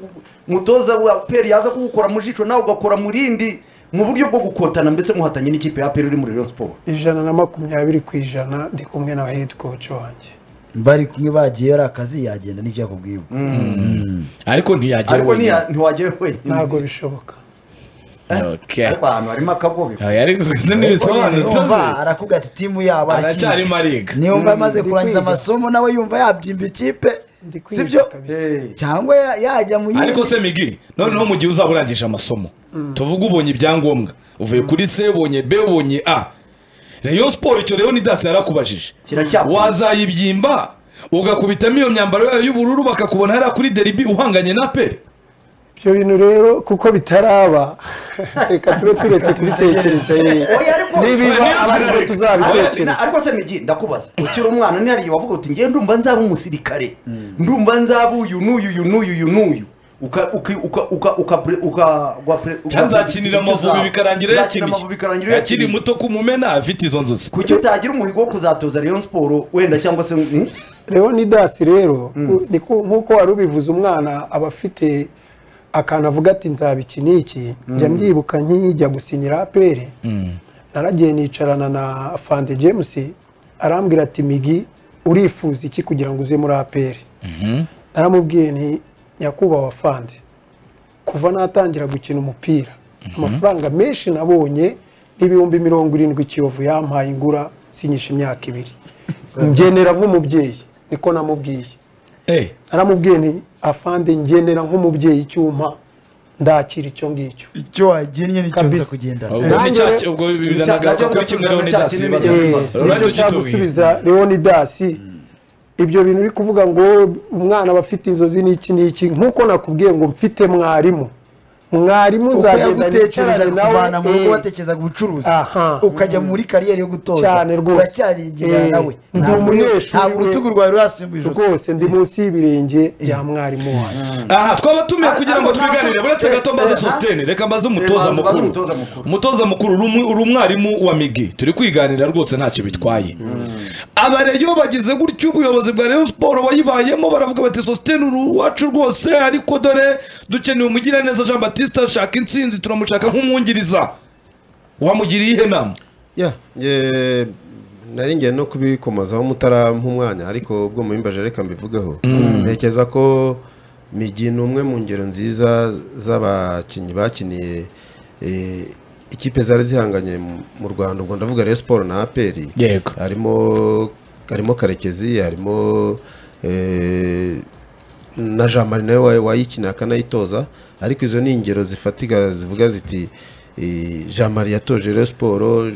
umutoza wa peri yaza kugukora mu jisho nawe ugakora mu rindi mu buryo bwo gukotana mbese muhatanye n'ikipe ya peri iri muri Rayon Sport ijana na makumyabiri ku ijana ndi kumwe na head coach wanjye bari kumwe bagiyeyo ari akazi yagenda nibyo yakubwiye ubwo ariko ntiyajya ariko wenyine ntiya- ntiwajyayo wenyine ntabwo bishoboka Okay. ariko ahantu harimo akagobe Oya, ariko izi ni ibisobanuro Urumva, arakuga ati timu yabo aracyari aracyari mariga niyo mba amaze Ndi kurangiza kwiga. amasomo nawe yumva yabyimba ikipe Ndi kwiga sibyo kabisa. Eh. cyangwa ya- yajya mu yindi ariko se migi noneho mu gihe uzaba urangije amasomo tuvuge ubonye ibyangombwa uvuye kuri c ubonye b ubonye a reyo siporo icyo rero ni dasi yarakubajije Kiracyakora. wazayibyimba ugakubitamo iyo myambaro yayo y'ubururu bakakubona hariya kuri deribi uhanganye na peri ibyo bintu rero kuko bitaraba reka tube turetse kubitekereza yewe Oya, ariko- nibiba Oya, abandi niba- Ariko- na- tuzabitekereza ariko se migi ndakubaza ukiri umwana ntihariye wavuga uti ngewe ndumva nzaba umusirikare ndumva nzaba uyu n'uyu uyu n'uyu uyu n'uyu uka- uki- uka- uka- uka- pre- uka- gwa pre- uka- cyangwa nzakinira uka- amavubi bikarangira Nzakina yakiniye amavubi bikarangira akiri yakiniye. muto ku mumena afite izo nzozi kuki utagira umuhigo wo kuzatoza Rayon Sport wenda cyangwa se ni? leonidasi rero ni ko- nk'uko wari ubivuze umwana aba afite akantu avuga ati nzaba iki n'iki njya mbyibuka nkijya gusinyira apere naragiye nicarana na fande james arambwira ati migi urifuza iki kugira ngo uze muri apere naramubwiye nti nyakubahwa fande kuva natangira gukina umupira amafaranga menshi nabonye n'ibihumbi mirongo irindwi kiyovu yampaye ingura sinyisha imyaka ibiri ngenera nk'umubyeyi niko namubwiye Eh, naramubwiye nti afande ngenera nk'umubyeyi icyuma ndakira icyo ngicyo icyo waginnye nicyo Kabisa. nza kugendana ubwo Nanjye- ni cya ki- ubwo biranagarura kuri kimwe rero ni dasi Cya- bibaza cya- Eh, rero nicyo tugitubwire cyagusubiza leonidasi ibyo bintu uri kuvuga ngo umwana aba afite inzozi n'iki n'iki nk'uko nakubwiye ngo mfite mwarimu mwarimu uko nzagenda yagutekerezaga nicarane nawe, kuvana mu rugo eh. watekereza ubucuruzi Aha. ukajya muri kariyeri yo gutoza Cyane rwose. uracyaringirana Eh, nawe ndi Ntabwo uri- umunyeshuri ntabwo we. urutugu rwawe rurasumba ijosi rwose ndi munsi y'ibirenge bya mwarimu wanjye aha twaba tumiye kugira ngo Ariko nta twiganire so- uretse gato mbaze eh, sositene reka mbaze umutoza Eh, mbaze mukuru umutoza mukuru. umutoza mukuru uri umwe- uri umwarimu wa migi turi kwiganira rwose ntacyo bitwaye abareyo bagize gutyo ubuyobozi bwa rayon siporo wayibayemo baravuga bati sositene uri uwacu rwose ariko dore dukeneye umugiraneza jean batiste ashaka intsinzi turamushaka nk'umwungiriza wamugiriye ihe nama ya nge nari ngiye no kubikomozaho mutarampa umwanya ariko ubwo mubimbaje reka mbivugeho ntekereza ko migi ni umwe mu ngero nziza z'abakinnyi bakiniye eh, ikipe zari zihanganye mu- mu rwanda ubwo ndavuga rero siporo na aperi Yego. harimo harimo karekezi harimo eh, na jean marie nawe wa- wayikina akanayitoza ariko izo ni ingero zifatika zivuga ziti Eh, jean marie yatoje rero siporo eh,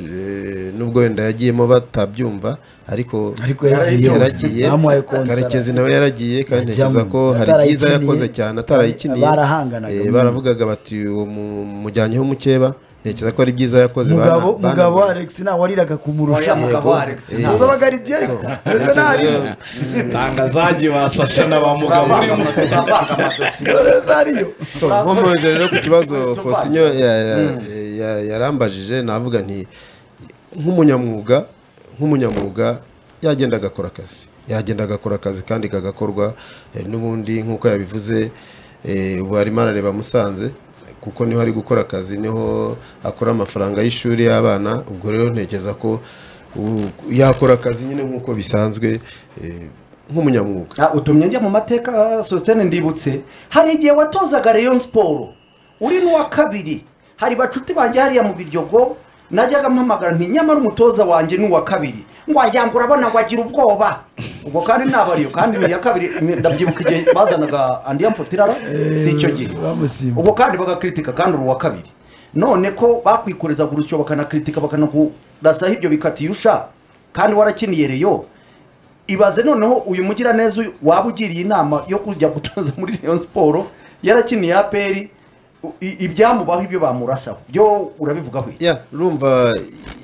nubwo wenda yagiyemo batabyumva ariko Ariko yagiye. yaragiye Bamuhaye kontara. karekezi nawe yaragiye kandi Ajyamo. ntekereza ko hari byiza Atarayikiniye. yakoze cyane atarayikiniye Barahanganaga. Eh, baravugaga bati uwo mu- mujyanyeho umukeba ntekereza ko ari byiza yakoze mugabo bana- mugabo bana- alex ntawe wariraga kumurusha Oya, mugabo Alex ntawe. tuzi abagaridiye ariko ndetse n'arimo tanga zagi basasha na ba mugabo urimo ndetse ariyo So, nkomeje rero ku kibazo faustin yarambajije navuga nti nk'umunyamwuga nk'umunyamwuga yagenda agakora akazi yagenda agakora akazi kandi kagakorwa eh, n'ubundi nk'uko yabivuze eh, ubu arimo arareba musanze kuko niho ari gukora akazi niho akora amafaranga y'ishuri y'abana ubwo rero ntekereza ko u- yakora akazi nyine nk'uko bisanzwe eh, nk'umunyamwuga Ah, utumye njya mu mateka sositene ndibutse hari igihe watozaga rayon siporo uri n'uwa kabiri hari bacuti banjye hariya mu biryogo najyaga mpamagara nti nyamara umutoza wanjye ni uwa kabiri ngo wajyanga urabona ngo agira ubwoba ubwo kandi nabariyo kandi iya kabiri ndabyibuka igihe bazanaga andi yamfutirara si icyo gihe bamusimbuye. ubwo kandi bagakritika kandi uri uwa kabiri none ko bakwikorezaga urusyo bakanakritika bakanakurasaho ibyo bikatiye usha kandi warakiniye reyo ibaze noneho uyu mugiraneza uyu waba ugiriye inama yo kujya gutoza muri Rayon siporo yarakiniye aperi ibyamubaho ibyo bamurasaho byo urabivugaho iki? ya urumva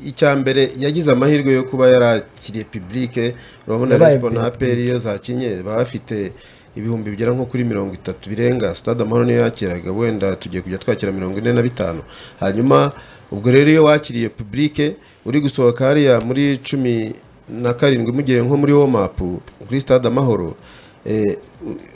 icya mbere yagize amahirwe yo kuba yarakiriye pibulike urabona Yabaye resipo na public. aperi iyo zakinye baba bafite ibihumbi bigera nko kuri mirongo itatu birenga sitade amahoro niyo yakiraga wenda tugiye kujya twakira mirongo ine na bitanu hanyuma ubwo rero iyo wakiriye pibulike uri gusohoka hariya muri cumi na karindwi mugiye nko muri womapu kuri sitade amahoro eh,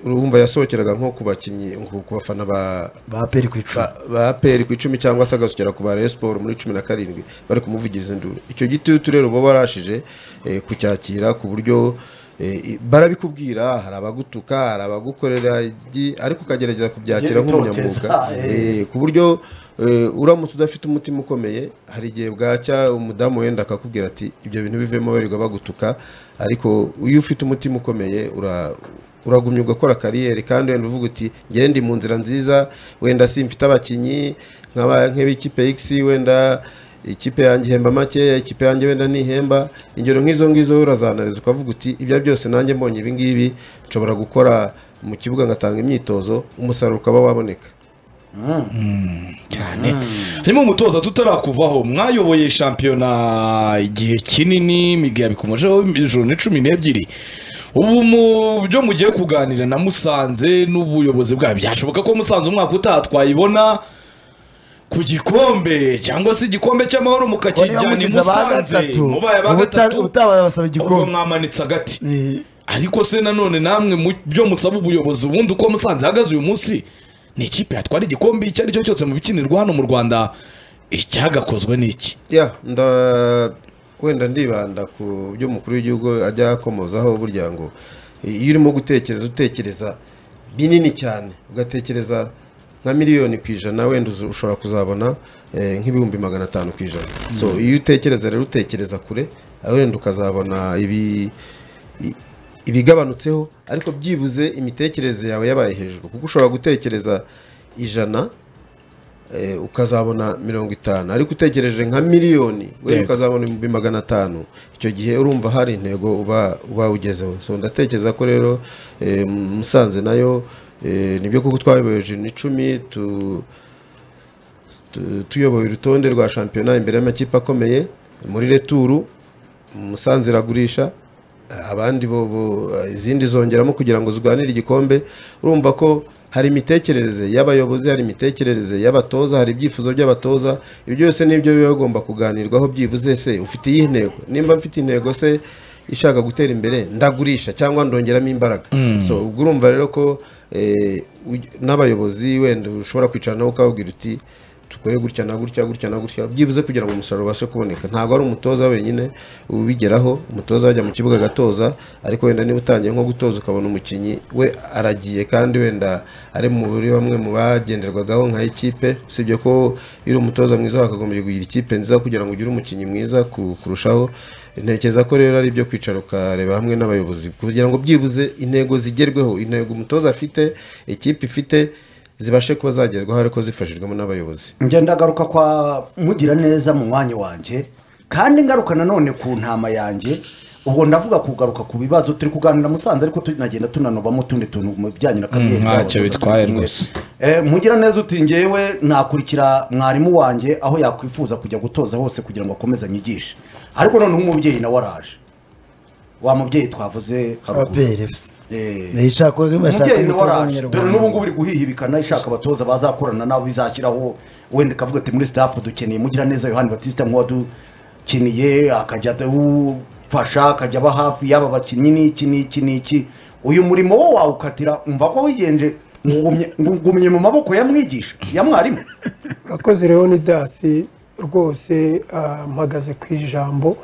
urumva yasohokeraga nko ku bakinnyi ku ku bafana ba baperi ku icumi ba- ba aperi ku icumi cyangwa se agasukira ku ba Rayon Sport muri cumi na karindwi bari kumuvugiriza induru icyo gitutu rero uba warashije eh, kucyakira ku buryo eh, i- barabikubwira hari abagutuka hari abagukorera ibyi- ariko ukagerageza kubyakira nk'umunyamwuga Gitoteza, eh. Eh, Eh, ku buryo eh, uramutse udafite umutima ukomeye hari igihe bwacya umudamu wenda akakubwira ati ibyo bintu bivemo barirwa bagutuka ariko iyo ufite umutima ukomeye ura- uragumya ugakora kariyeri kandi wenda uvuga uti "Njyewe ndi mu nzira nziza wenda simfite abakinnyi nk'aba- nk'ab'ikipe x wenda ikipe yanjye ihemba makeya ikipe yanjye wenda ntihemba ingero nk'izo ngizo urazanariza ukavuga uti ibyo byose nanjye mbonye ibi ngibi nshobora gukora mu kibuga ngatanga imyitozo umusaruro ukaba waboneka cyane harimo umutoza tutarakuvaho mwayoboye shampiyona igihe kinini imigwi yabikomejeho ijoro ni cumi n'ebyiri ubu mu byo mugiye kuganira na musanze n'ubuyobozi bwayo byashoboka ko musanze umwaka utaha twayibona ku gikombe cyangwa se igikombe cy'amahoro mukakijyana i mugize aba musanze gatatu, mubaye aba ubuta- gatatu utabaye basaba igikombe. ubwo mwamanitse agati Eh, ariko se nanone namwe mu byo musaba ubuyobozi ubundi uko musanze ihagaze uyu munsi ni ikipe yatwara igikombe icyo ari cyo cyose mu bikinirwa hano mu rwanda icyagakozwe ni iki ya nda wenda ndibanda ku byo umukuru w'igihugu ajya akomozaho burya ngo iyo urimo gutekereza utekereza binini cyane ugatekereza nka miliyoni ku ijana wenda uzu- ushobora kuzabona eh, nk'ibihumbi magana atanu ku ijana so iyo utekereza rero utekereza kure wenda ukazabona ibi i- ibigabanutseho ariko byibuze imitekerereze yawe yabaye hejuru kuko ushobora gutekereza ijana eh, ukazabona mirongo itanu ariko utekereje nka miliyoni wenda Yego. ukazabona ibihumbi magana atanu icyo gihe urumva hari intego uba uba ugezeho so ndatekereza ko rero eh, musanze nayo eh, nibyo kuko twayoboye ijana icumi tu tu- tuyoboye urutonde rwa shampiyona imbere y'amakipe akomeye muri returu musanze iragurisha abandi bo bo- izindi zongeramo kugira ngo zirwanire igikombe urumva ko hari imitekerereze y'abayobozi hari imitekerereze y'abatoza hari ibyifuzo by'abatoza ibyo byose nibyo biba bigomba kuganirwaho byibuze se ufite iyi ntego nimba mfite intego se ishaka gutera imbere ndagurisha cyangwa ndongeramo imbaraga so ubwo urumva rero ko eh, uj- n'abayobozi wenda ushobora kwicara nawe ukababwira uti dukore gutya na gutya gutya na gutya byibuze kugira ngo umusaruro ubashe kuboneka ntabwo ari umutoza wenyine ubigeraho umutoza ajya mu kibuga agatoza ariko wenda niba utangiye nko gutoza ukabona umukinnyi we aragiye kandi wenda ari muri bamwe mu bagenderwagaho nka ikipe usibye ko iyo uri umutoza mwiza wakagombye kugira ikipe nziza kugira ngo ugire umukinnyi mwiza ku- kurushaho ntekereza ko rero ari ibyo kwicara ukareba hamwe n'abayobozi kugira ngo byibuze intego zigerweho intego umutoza afite ikipe ifite zibashe kuba zagerwaho ariko zifashijwemo n'abayobozi ngenda agaruka kwa mugira neza mu mwanya wanjye kandi ngaruka nanone ku ntama yanjye ubwo ndavuga kugaruka ku bibazo turi kuganira musanze ariko tunagenda tunanubamo utundi tuntu mu bijyanye na kariyeri z'abakozi. ntacyo bitwaye rwose. Eh, mugira neza uti ngewe nakurikira mwarimu wanjye aho yakwifuza kujya gutoza hose kugira ngo akomeze anyigishe ariko noneho umubyeyi nawe araje wa mubyeyi twavuze haruguru ababyeyi se Eh, ntiyishakore bashaka umubyeyi nawe umutoza araje dore n'ubu ngubu w'umunyarwanda uri guhihibikana ishaka abatoza bazakorana nabo izashyiraho wenda ikavuga ati muri staff dukeneye mugira neza yohani batista nk'uwadukiniye akajya adufasha akajya aba hafi y'aba bakinnyi n'iki n'iki n'iki uyu murimo wo wawukatira umva ko wigenje ngugumye ngugumye mu maboko ya mwigisha ya mwarimu urakoze leonidasi rwose ah, mpagaze ku ijambo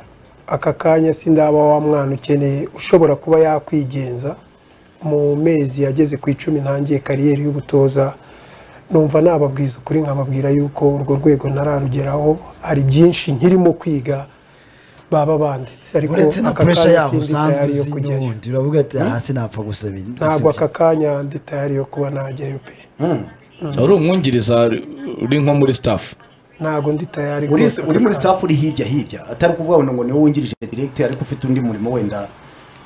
aka kanya sindaba wa mwana ukeneye ushobora kuba yakwigenza mu mezi yageze ku icumi ntangiye kariyeri y'ubutoza numva nababwiza ukuri nkababwira yuko urwo rwego ntararugeraho hari byinshi nkirimo kwiga baba banditse ariko uretse na aka puresha kanya yaho sindi usanzwe tayari yo uzi kujyayo n'ubundi uravuga ati hasi napfa gusaba ibi- ntabwo gusebya." aka kanya ndi tayari yo kuba najyayo pe wari umwungiriza uri nko muri staff ntabwo ndi tayari uri rwose uri aka muri kanya. staff uri hirya hirya atari kuvuga ngo ngo niwe wungirije directeur ariko ufite undi murimo wenda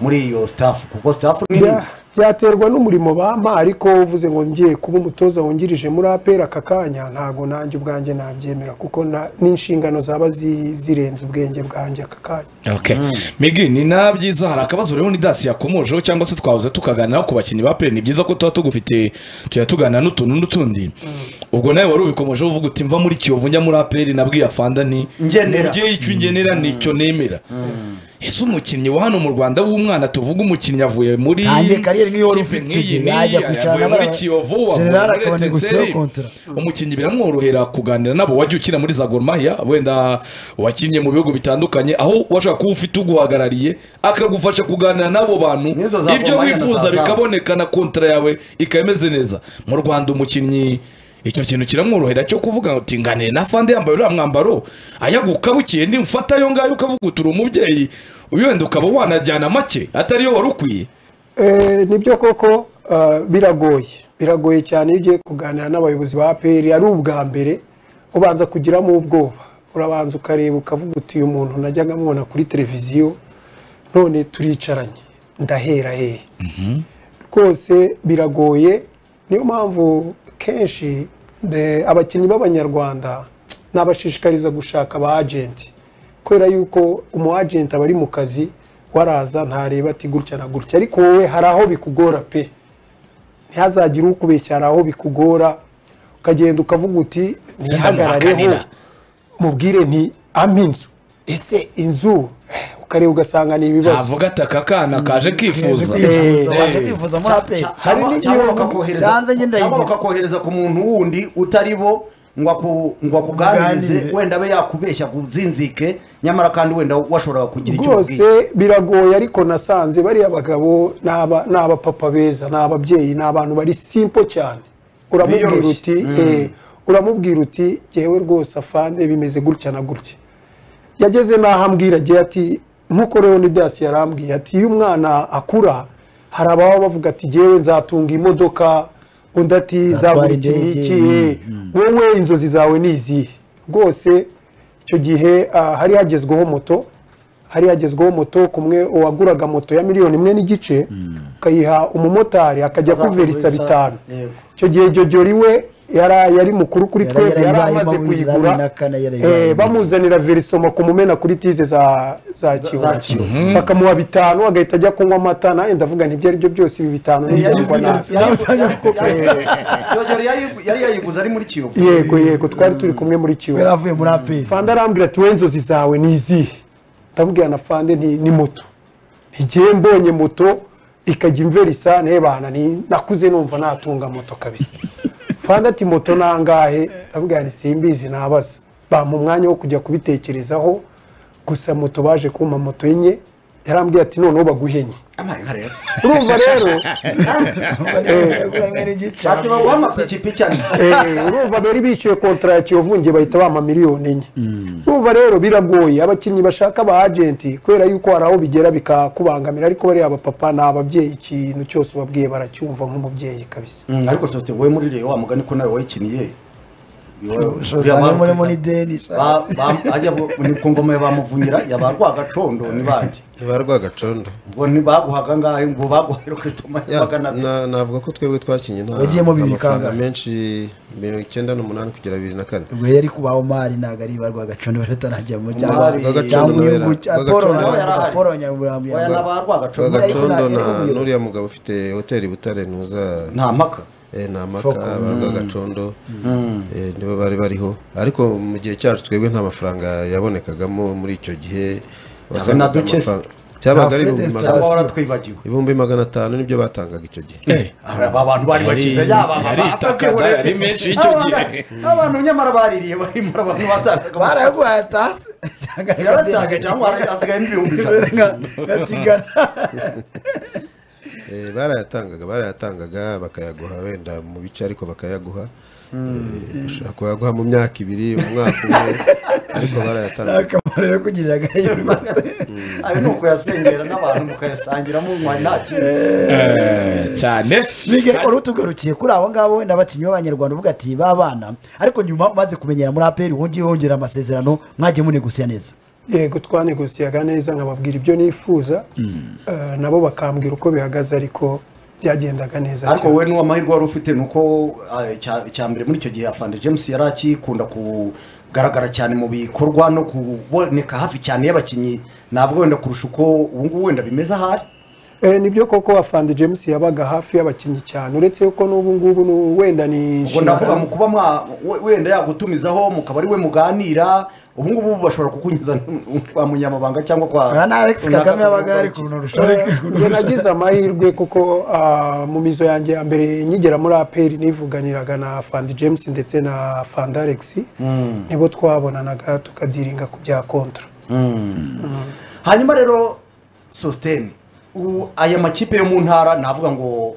muri iyo staff kuko staff ni nini Bya- byaterwa n'umurimo bampa ariko uvuze ngo ngiye kuba umutoza wungirije muri apera aka kanya ntabwo nanjye ubwanjye nabyemera kuko na- n'inshingano zaba zi- zirenze ubwenge bwanjye aka kanya Okay. migi ni na byiza hari akabazo rero ni dasi yakomojeho cyangwa se twahoze tukaganiraho ku bakinnyi ba pere ni byiza ko tuba tugufite tujya tuganira n'utuntu n'utundi ubwo nawe wari ubikomojeho uvuga uti mva muri kiyovu njya muri aperi nabwiye afanda nti Ngenera. mubyeyi icyo ngenera nicyo nemera ese umukinnyi wa hano mu rwanda w'umwana tuvuga umukinnyi avuye muri Ntangiye kariyeri niyo wari kipe ufite nk'iyi igihe, n'iyi, ajya kwicarana avuye muri n'aba- kiyovu avuye General muri akabona etenseri gusigaho kontra. umukinnyi biramworohera kuganira nabo wajya ukina muri za gorumaya wenda wakinnye mu bihugu bitandukanye aho washaka kuba ufite uguhagarariye akagufasha kuganira n'abo bantu N'izo za ibyo Gor Mahia na wifuza za Zamu. bikaboneka na kontara yawe ikaba imeze neza mu rwanda umukinnyi icyo kintu kiramworohera cyo kuvuga uti nganire na fande yambaye uriya mwambaro ayagukabukiye nimufata ayo ngayo ukavuga uti uri umubyeyi wenda ukaba wanajyana make atariyo wari ukwiye Eh, nibyo koko ah, biragoye biragoye cyane iyo ugiye kuganira n'abayobozi ba aperi ari ubwa mbere ubanza kugiramo ubwoba urabanza ukareba ukavuga uti uyu muntu najyaga mwona kuri televiziyo none turicaranye ndahera hehe rwose biragoye niyo mpamvu kenshi de- abakinnyi b'abanyarwanda nabashishikariza gushaka aba agenti kubera yuko umu agenti aba ari mu kazi waraza ntareba ati gutya na gutya ariko wowe hari aho bikugora pe ntihazagire ukubeshya hari aho bikugora ukagenda ukavuga uti ndamuhakanira." ntihagarareho mubwire nti ampa inzu ese inzu eh, ukareba ugasanga ni ibibazo ntavuga ati aka kana kaje Yaje kifuza kwivuza, Eh, waje eh. kwivuza muri aperi Hari cyangwa n'igihe cyangwa umuntu bakakohereza byanze ngenda cyangwa yigira. bakakohereza ku muntu wundi utari bo ngo aku- ngo akuganirize Aganire. wenda abe yakubeshya kuzinzike nyamara kandi wenda washoboraga kugira icyo ubwiye rwose biragoye ariko nasanze bariya bagabo ni aba- ni abapapa beza ni ababyeyi ni abantu bari simpo cyane uramubwira Biyoroshye. uti eh, uramubwira uti yewe rwose afande bimeze gutya na gutya yageze n'aho ambwira agira ati nk'uko leonidasi yarambwiye ati iyo umwana akura hari ababa bavuga ati jyewe nzatunga imodoka undi ati nzagura Nzatwara iki indege, n'iki mm, wowe inzozi zawe ni izihe rwose icyo gihe ah, hari hagezweho moto hari hagezweho moto kumwe uwaguraga moto ya miliyoni imwe n'igice ukayiha umumotari akajya kuverisa Azakuverisa, bitanu yego. icyo gihe jojori we yari yari mukuru kuri Yara- twebwe yari yarayibayemo amaze bibiri na bibiri na kuyigura kane yarayibayemo. eh, bamuzanira verisoma kumumena kuri tize za za kiyovu Kiyovu. bakamuha bitanu agahita ajya kunywa amata nawe ndavuga nti ibyo ari byo byose ibi bitanu ni Yari- ibirwa nabi yari- yari- yari- yari- yari yayiguze ari muri kiyovu yego yego twari turi kumwe muri kiyovu yari avuye muri aperi fande arambwira ati wowe inzozi zawe ni izihe ndamubwira na fande nti ni moto ntigiye mbonye moto ikajya imverisa ntebana ni nakuze numva natunga moto kabisa fande ati moto ni angahe ndamubwira nti simbizi nabaza bampa umwanya wo kujya kubitekerezaho gusa moto baje kumpa moto enye yarambwiye ati noneho baguhenye amaye nka rero urumva rero ati baguha amapikipiki ane eh, urumva bari bishyuye kontara ya kiyovu nge bahita bampa miliyoni enye urumva rero biragoye abakinnyi bashaka aba agenti kubera yuko hari aho bigera bikakubangamira ariko bariya abapapa ni ababyeyi ikintu cyose ubabwiye baracyumva nk'umubyeyi kabisa Mm, ariko sosiyete wowe muri rero wa mugani ko nawe wayikiniye ushoza muri muri deni sha. Ba- ba- ajya bu- ni ku ngoma ya bamuvunyira yabarwa agacondo ni bandi ba rwagacondo ubwo ntibaguhaga ngahe ngo baguheruke tuma Ya, magana abiri na- navuga ko twebwe twakinnye nta Wagiyemo bibiri amafaranga kangahe? menshi mirongo icyenda n'umunani kugera bibiri na kane ubwo yari kubaho mari ntabwo ari ba rwagacondo batarangira mu cyangwa Umwari- cyangwa uyungu Rwagacondo apolo nawe yari ahari. apolo nyamurambo oya n'abarwa agacondo Rwagacondo. rwagacondo ariko na nta- n'uriya mugabo ufite hoteli i butare ntuza nta mpaka eh, ni amaka Foko. ba rwagacondo eh, nibo bari bariho ariko mu gihe cyacu twebwe nta mafaranga yabonekagamo muri icyo gihe wasangaga na duke se. amafaranga- byabaga ari Nta ibihumbi Fred magana- cyangwa waratwibagiwe ibihumbi magana atanu nibyo batangaga icyo gihe aba bantu bari bakize yaba aba yari bapfa itakaza byibura- yari menshi y'icyo gihe. Abana- abantu nyamara baririye barimo abantu batangaga baraguhaye atase cyangwa yaratangaga cyangwa harasigayemo ibihumbi ijana gatigana Eh, barayatangaga barayatangaga bakayaguha wenda mu bice ariko bakayaguha Eh, bashobora kuyaguha mu myaka ibiri umwaka umwe ariko barayatangaga akamaro yo kugirira agahigo ayo ni ukuyasengera n'abantu mukayasangira munywa nta kintu Eh, cyane migeri wari utugarukiye kuri abo ngabo wenda abakinnyi b'abanyarwanda uvuga ati ba bana ariko nyuma umaze kumenyera muri aperi wongeye wongera amasezerano mwagiye munegosiya neza yego twanegosiyaga neza nkababwira ibyo nifuza eh, nabo bakambwira uko bihagaze ariko byagendaga neza ariko cyane. wowe n'uwo amahirwe wari ufite ni uko ah, icya- icya mbere muri icyo gihe afande james yari akikunda kugaragara cyane mu bikorwa no kuboneka hafi cyane y'abakinnyi navuga wenda kurusha uko ubu ngubu wenda bimeze ahari Eh, nibyo koko afande james yabaga hafi y'abakinnyi cyane uretse yuko n'ubu ngubu nu- wenda ni ubwo ndavuga mu kuba mwa we- wenda yagutumizaho mukaba ari we muganira ubu ngubu bashobora kukunyuza kwa munyamabanga cyangwa kwa aha ni alex kagame yabaga ari runaka- kunurusha Njye nagize amahirwe kuko ah, mu mizo yanjye ya mbere nkigera muri aperi nivuganiraga na fandi james ndetse na fandi alex nibo twabonanaga tukadiringa ku bya kontara hanyuma rero sositeni ubu aya makipe yo mu ntara navuga ngo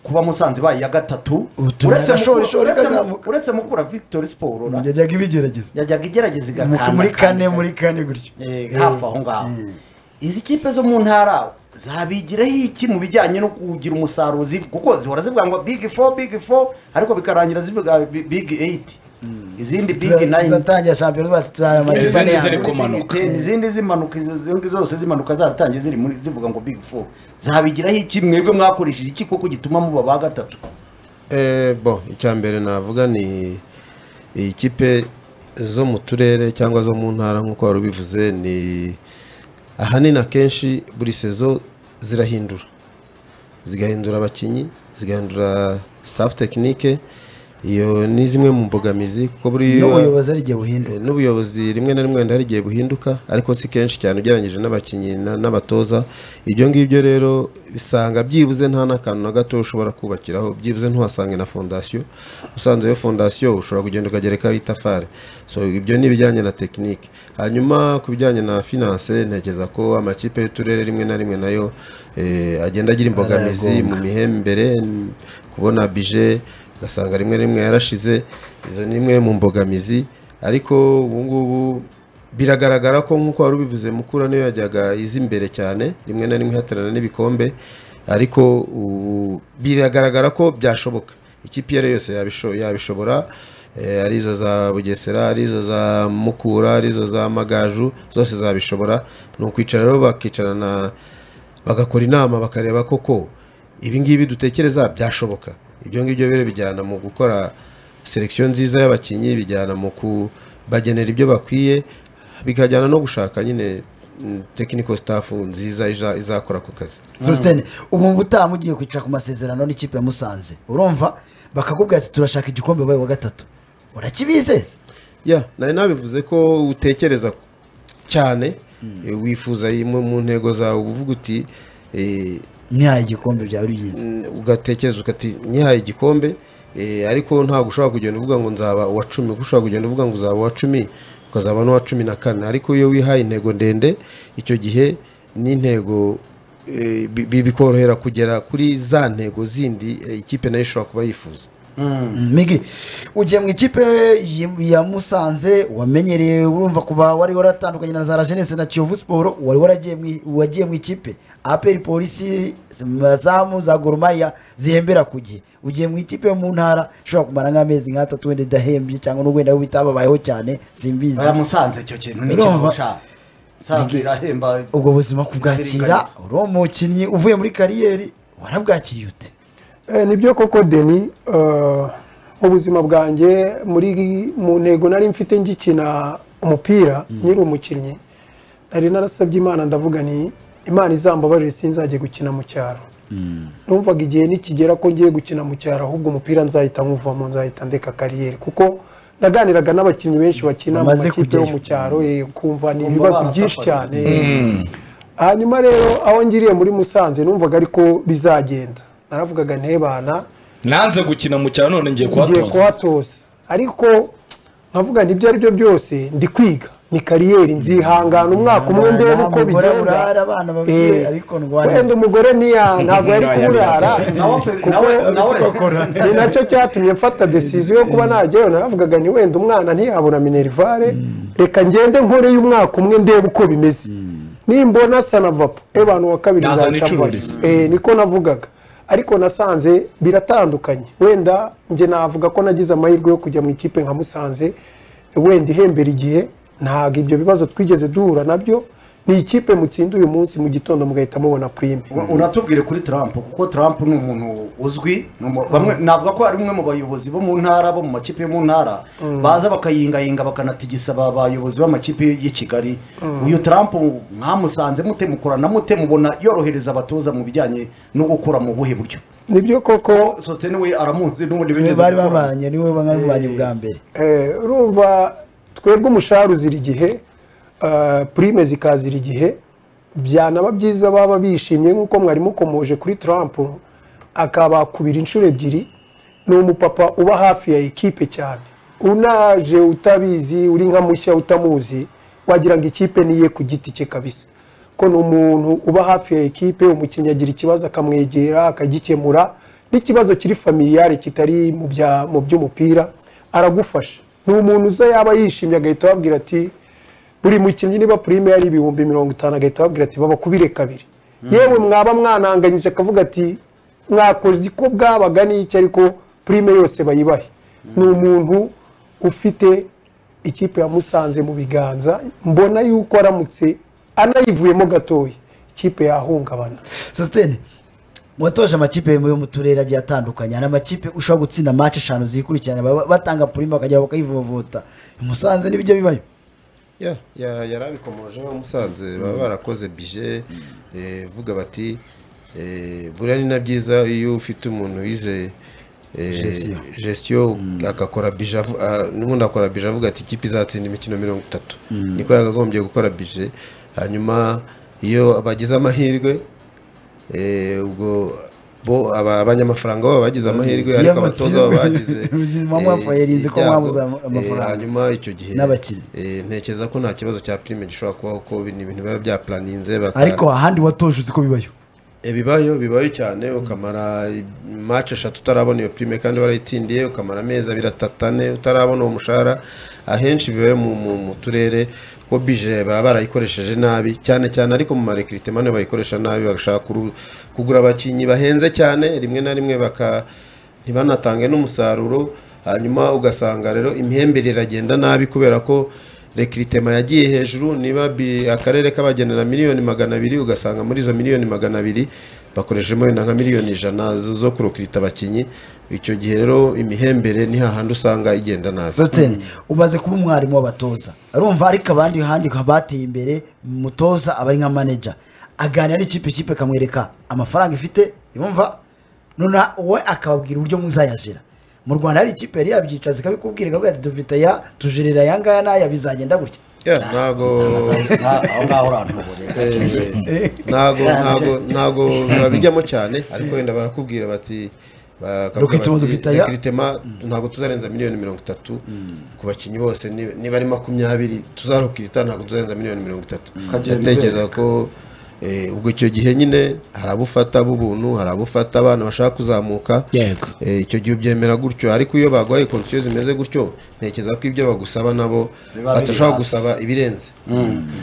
kuba musanze baye iya gatatu Ubutumwa uretse na shori, Mukura- shori uretse Mu- ikazamuka. uretse mukura victory siporo yajyaga ibigerageza yajyaga igerageza igakanda muri kane muri kane gutyo Eh, hafi aho ngaho izi kipe zo mu ntara zabigiraho iki mu bijyanye no kugira umusaruro ziv- kuko zihora zivuga ngo big four big four ariko bikarangira zivuga bi- big eight izindi big nine tuzatangira shampiyona bacu tuzaya amakipe ane Izindi ya ziri mbere ku- kumanuka. izindi zimanuka izo zindi zose zimanuka zaratangiye ziri muri zivuga ngo big four zabigiraho iki mwebwe mwakoresheje iki koko gituma muba ba gatatu Eh, bo icya mbere navuga ni ikipe zo mu turere cyangwa zo mu ntara nk'uko wari ubivuze ni ahanini akenshi buri sezo zirahindura zigahindura abakinnyi zigahindura staff tekinike iyo ni zimwe mu mbogamizi kuko buri n'ubuyobozi ari igihe buhinduka Eh, n'ubuyobozi rimwe na rimwe wenda hari igihe buhinduka ariko si kenshi cyane ugereranyije n'abakinnyi na- n'abatoza ibyo ngibyo rero bisanga byibuze nta n'akantu na gato ushobora kubakiraho byibuze ntuhasange na fondasiyo usanze iyo fondasiyo ushobora kugenda ukagerekaho itafari so ibyo ni ibijyanye na tekinike hanyuma ku bijyanye na finance ntekereza ko amakipe y'uturere rimwe na rimwe nayo eh, agenda agira imbogamizi mu mihembere n- kubona bije ugasanga rimwe na rimwe yarashize izo ni imwe mu mbogamizi ariko ubu ngubu biragaragara ko nk'uko wari ubivuze mukura niyo yajyaga iza imbere cyane rimwe na rimwe ihatanira n'ibikombe ariko ubu biragaragara ko byashoboka ikipe iyo ari yo yose yabisho- yabishobora eh, ari izo za bugesera ari izo za mukura ari izo za magaju zose zabishobora ni ukwicara rero bakicarana bagakora inama bakareba koko ibi ngibi dutekereza byashoboka ibyo ngibyo rero bijyana mu gukora selekisiyo nziza y'abakinnyi bijyana mu kubagenera ibyo bakwiye bikajyana no gushaka nyine mm, technical staff nziza iza- izakora ku kazi sositene ubu ubutaha mugiye kwicara ku masezerano n'ikipe ya musanze urumva bakakubwira ati turashaka igikombe wabaye wa gatatu urakibizeza ya nari nabivuze ko utekereza cyane eh, wifuza iyi mu mu ntego zawe uba uvuga uti eh, ntihaye igikombe byaba ari byiza Mm, ugatekereza ukati nyihaye igikombe eh, ariko ntabwo ushobora kugenda uvuga ngo nzaba uwa cumi kuko ushobora kugenda uvuga ngo uzaba uwa cumi ukazaba n'uwa cumi na kane ariko iyo wihaye intego ndende icyo gihe n'intego eh, bi- bi- bikorohera kugera kuri za ntego zindi eh, ikipe nayo ishobora kuba yifuza migi ugiye mu ikipe y- ya musanze wamenyereye urumva kuva wari waratandukanye na za jenese na kiyovu siporo wari waragiye mu- wagiye mu ikipe aperi polisi zamu za goromariya zihembera ku gihe ugiye mu ikipe yo mu ntara ishobora kumara nk'amezi nk'atatu wenda idahembye cyangwa n'ubwo wenda bitababayeho cyane simbizi aya musanze icyo kintu ni Urumva? ikintu ushaka musanze irahemba ubwo buzima kubwakira uri umukinnyi uvuye muri kariyeri warabwakiriye ute Eh, nibyo koko deni eh, ubuzima bwanjye muri mu ntego nari mfite ngikina umupira nyiri umukinnyi nari narasabye imana ndavuga ni imana izambabarire sinzajye gukina mu cyaro numvaga igihe nikigera ko ngiye gukina mu cyaro ahubwo umupira nzahita nywuvamo nzahita ndeka kariyeri kuko naganiraga n'abakinnyi benshi bakina mu Bamaze makipe yo kujyayo. mu cyaro eh, kumva ni Kumva ibibazo barasafariye. byinshi cyane hanyuma rero aho ngiriye muri musanze numvaga ariko bizagenda naravugaga ntebana nanze gukina mu cyaro none ngiye ngiye kuhatoza kuhatoza ariko nkavuga nti ibyo ari byo byose ndi kwiga ni kariyeri nzihangana umwaka umwe ndebe Nta uko mugore bigenda urara abana babwire Eh, ariko wenda ndwanya umugore niya ntabwo yari kumurara nawe nawe nawe ni nacyo cyatumye mfata desiziyo yo kuba najyayo naravugaga ni wenda umwana ntiyabura minerivare reka ngende nkoreyo umwaka umwe ndebe uko bimeze nimbona sanavapo abantu wa kabiri Nazana nzahita mfasha. icururiza. Eh, niko navugaga ariko nasanze biratandukanye wenda njye navuga ko nagize amahirwe yo kujya mu ikipe nka musanze wenda ihembera igihe ntabwo ibyo bibazo twigeze duhura nabyo ni ikipe mutsinda uyu munsi mu gitondo mugahita mubona purime unatubwire kuri trump kuko trump ni umuntu uzwi ni umu- bamwe navuga ko ari umwe mu bayobozi bo mu ntara bo mu makipe yo mu ntara baza bakayingayinga bakanatigisa ba bayobozi b'amakipe y'i kigali uyu trump mwamusanze mute mukorana mute mubona yorohereza abatoza mu bijyanye no gukora mu buhe buryo nibyo koko sosiyete we aramuzi n'ubundi bigeze bari gukora. bamaranye niwe barwanya bwa mbere Eh, urumva twebwe umushahara uzira igihe eh, purime zikazira igihe byanaba byiza baba bishimye nk'uko mwari mukomoje kuri trump akabakubira inshuro ebyiri ni umupapa uba hafi ya ekipe cyane unaje utabizi uri nka mushya utamuzi wagira ngo ikipe ni iye ku giti cye kabisa ko ni umuntu uba hafi ya ekipe umukinnyi agira ikibazo akamwegera akagikemura n'ikibazo kiri familiyare kitari mu bya- mu by'umupira aragufasha ni umuntu uza yaba yishimye agahita ababwira ati buri mukinnyi niba purime yari ibihumbi mirongo itanu agahita ababwira ati babakubire kabiri yewe mwaba mwananganyije akavuga ati mwakoze ko bwabaga n'icyo ariko purime yose bayibahe ni umuntu ufite ikipe yamusanze mu biganza mbona yuko aramutse anayivuyemo gatoya ikipe yahungabana sositene watoje amakipe yo mu turere agiye atandukanye hari amakipe ushobora gutsinda mace eshanu zikurikiranya ba- batanga purima bakagera bakayivovota musanze n'ibijya bibayo Ya, ya- yari abikomoje nka musanze baba barakoze bije eh, vuga bati eh, buriya ni na byiza iyo ufite umuntu wize eh, Gestion. gestion agakora bije avu- ah, n'ubundi akora bije avuga ati ikipe izatsinda imikino mirongo itatu niko yakagombye gukora bije hanyuma iyo bagize amahirwe eh, ubwo bo aba- abanyamafaranga babo bagize amahirwe Iyo ariko abatoza babo amatsinda- bagize mwamwafaye eh, rinzi ko ibyago. mwabuze am- Eh, amafaranga. hanyuma icyo gihe N'abakinnyi. Eh, ntekereza ko nta kibazo cya prime gishobora kubaho ko ni ibintu biba byapuraninze baka- ariko ahandi watoje uzi ko bibayo Eh, bibayo bibayo cyane ukamara match eshatu utarabona iyo prime kandi warayitsindiye ukamara amezi abiri atatu ane utarabona uwo mushahara ahenshi bibayo mu, mu, mu turere ko bije baba barayikoresheje nabi cyane cyane ariko mu marekritement niho bayikoresha nabi bagashaka kuru- kugura abakinnyi bahenze cyane rimwe na rimwe baka ntibanatange n'umusaruro hanyuma ugasanga rero imihembere iragenda nabi kubera ko rekiritema yagiye hejuru niba bi- akarere kabagenera miliyoni magana abiri ugasanga muri izo miliyoni magana abiri bakoreshemo wenda nka miliyoni ijana zo zo kurokirita abakinnyi icyo gihe rero imihembere ni hahandi usanga igenda nabi sositene umaze kuba umwarimu w'abatoza arumva ariko abandi handi bateye imbere umutoza aba ari nka maneja aganira n'ikipe ikipe akamwereka amafaranga ifite yumva noneho we akababwira uburyo muzayajira mu rwanda hari ikipe yari yabyicaza ikabikubwira ikavuga ati dufite aya tujirira aya ngaya n'aya bizagenda gutya Yeah, ntago Nka- aho ngaho urantuburira eh, ntago ntago ntago babijyamo cyane ariko wenda barakubwira bati bakavuga Recruitment bati, dufite aya. recruitment ntabwo tuzarenza miliyoni mirongo itatu ku bakinnyi bose niba niba ari makumyabiri tuzarukirita ntabwo tuzarenza miliyoni mirongo itatu Kagenda ndatekereza ko Eh, ubwo icyo gihe nyine hari abo ufata b'ubuntu hari abo ufata abana bashaka kuzamuka yego Eh, icyo gihe ubyemera gutyo ariko iyo baguhaye konsiyo zimeze gutyo ntekereza ko ibyo bagusaba nabo Biba biri batashobora hasi. gusaba ibirenze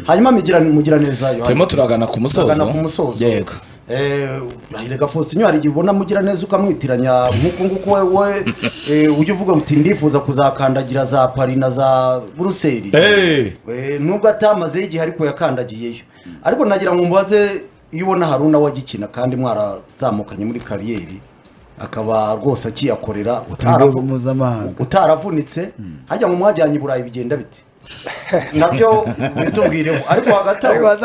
hanyuma mugira mugira neza yohani. turimo turagana ku musozo Turagana ku musozo yego Eh, Irega Faustin hari igihe ubona mugira neza ukamwitiranya nk'uku nguku we we eh, ujya uvuga uti ndifuza kuzakandagira za Paris na za Buruseli Eh. Eh, nubwo atamazeho igihe ariko yakandagiyeyo ariko nagira ngo mbaze iyo ubona hari unawe agikina kandi mwarazamukanye muri kariyeri akaba rwose akiyakorera mu rwego utaravu- mpuzamahanga utaravunitse hajya ngo mwajyanye i burayi bigenda bite nabyo bitubwireho ariko hagati aho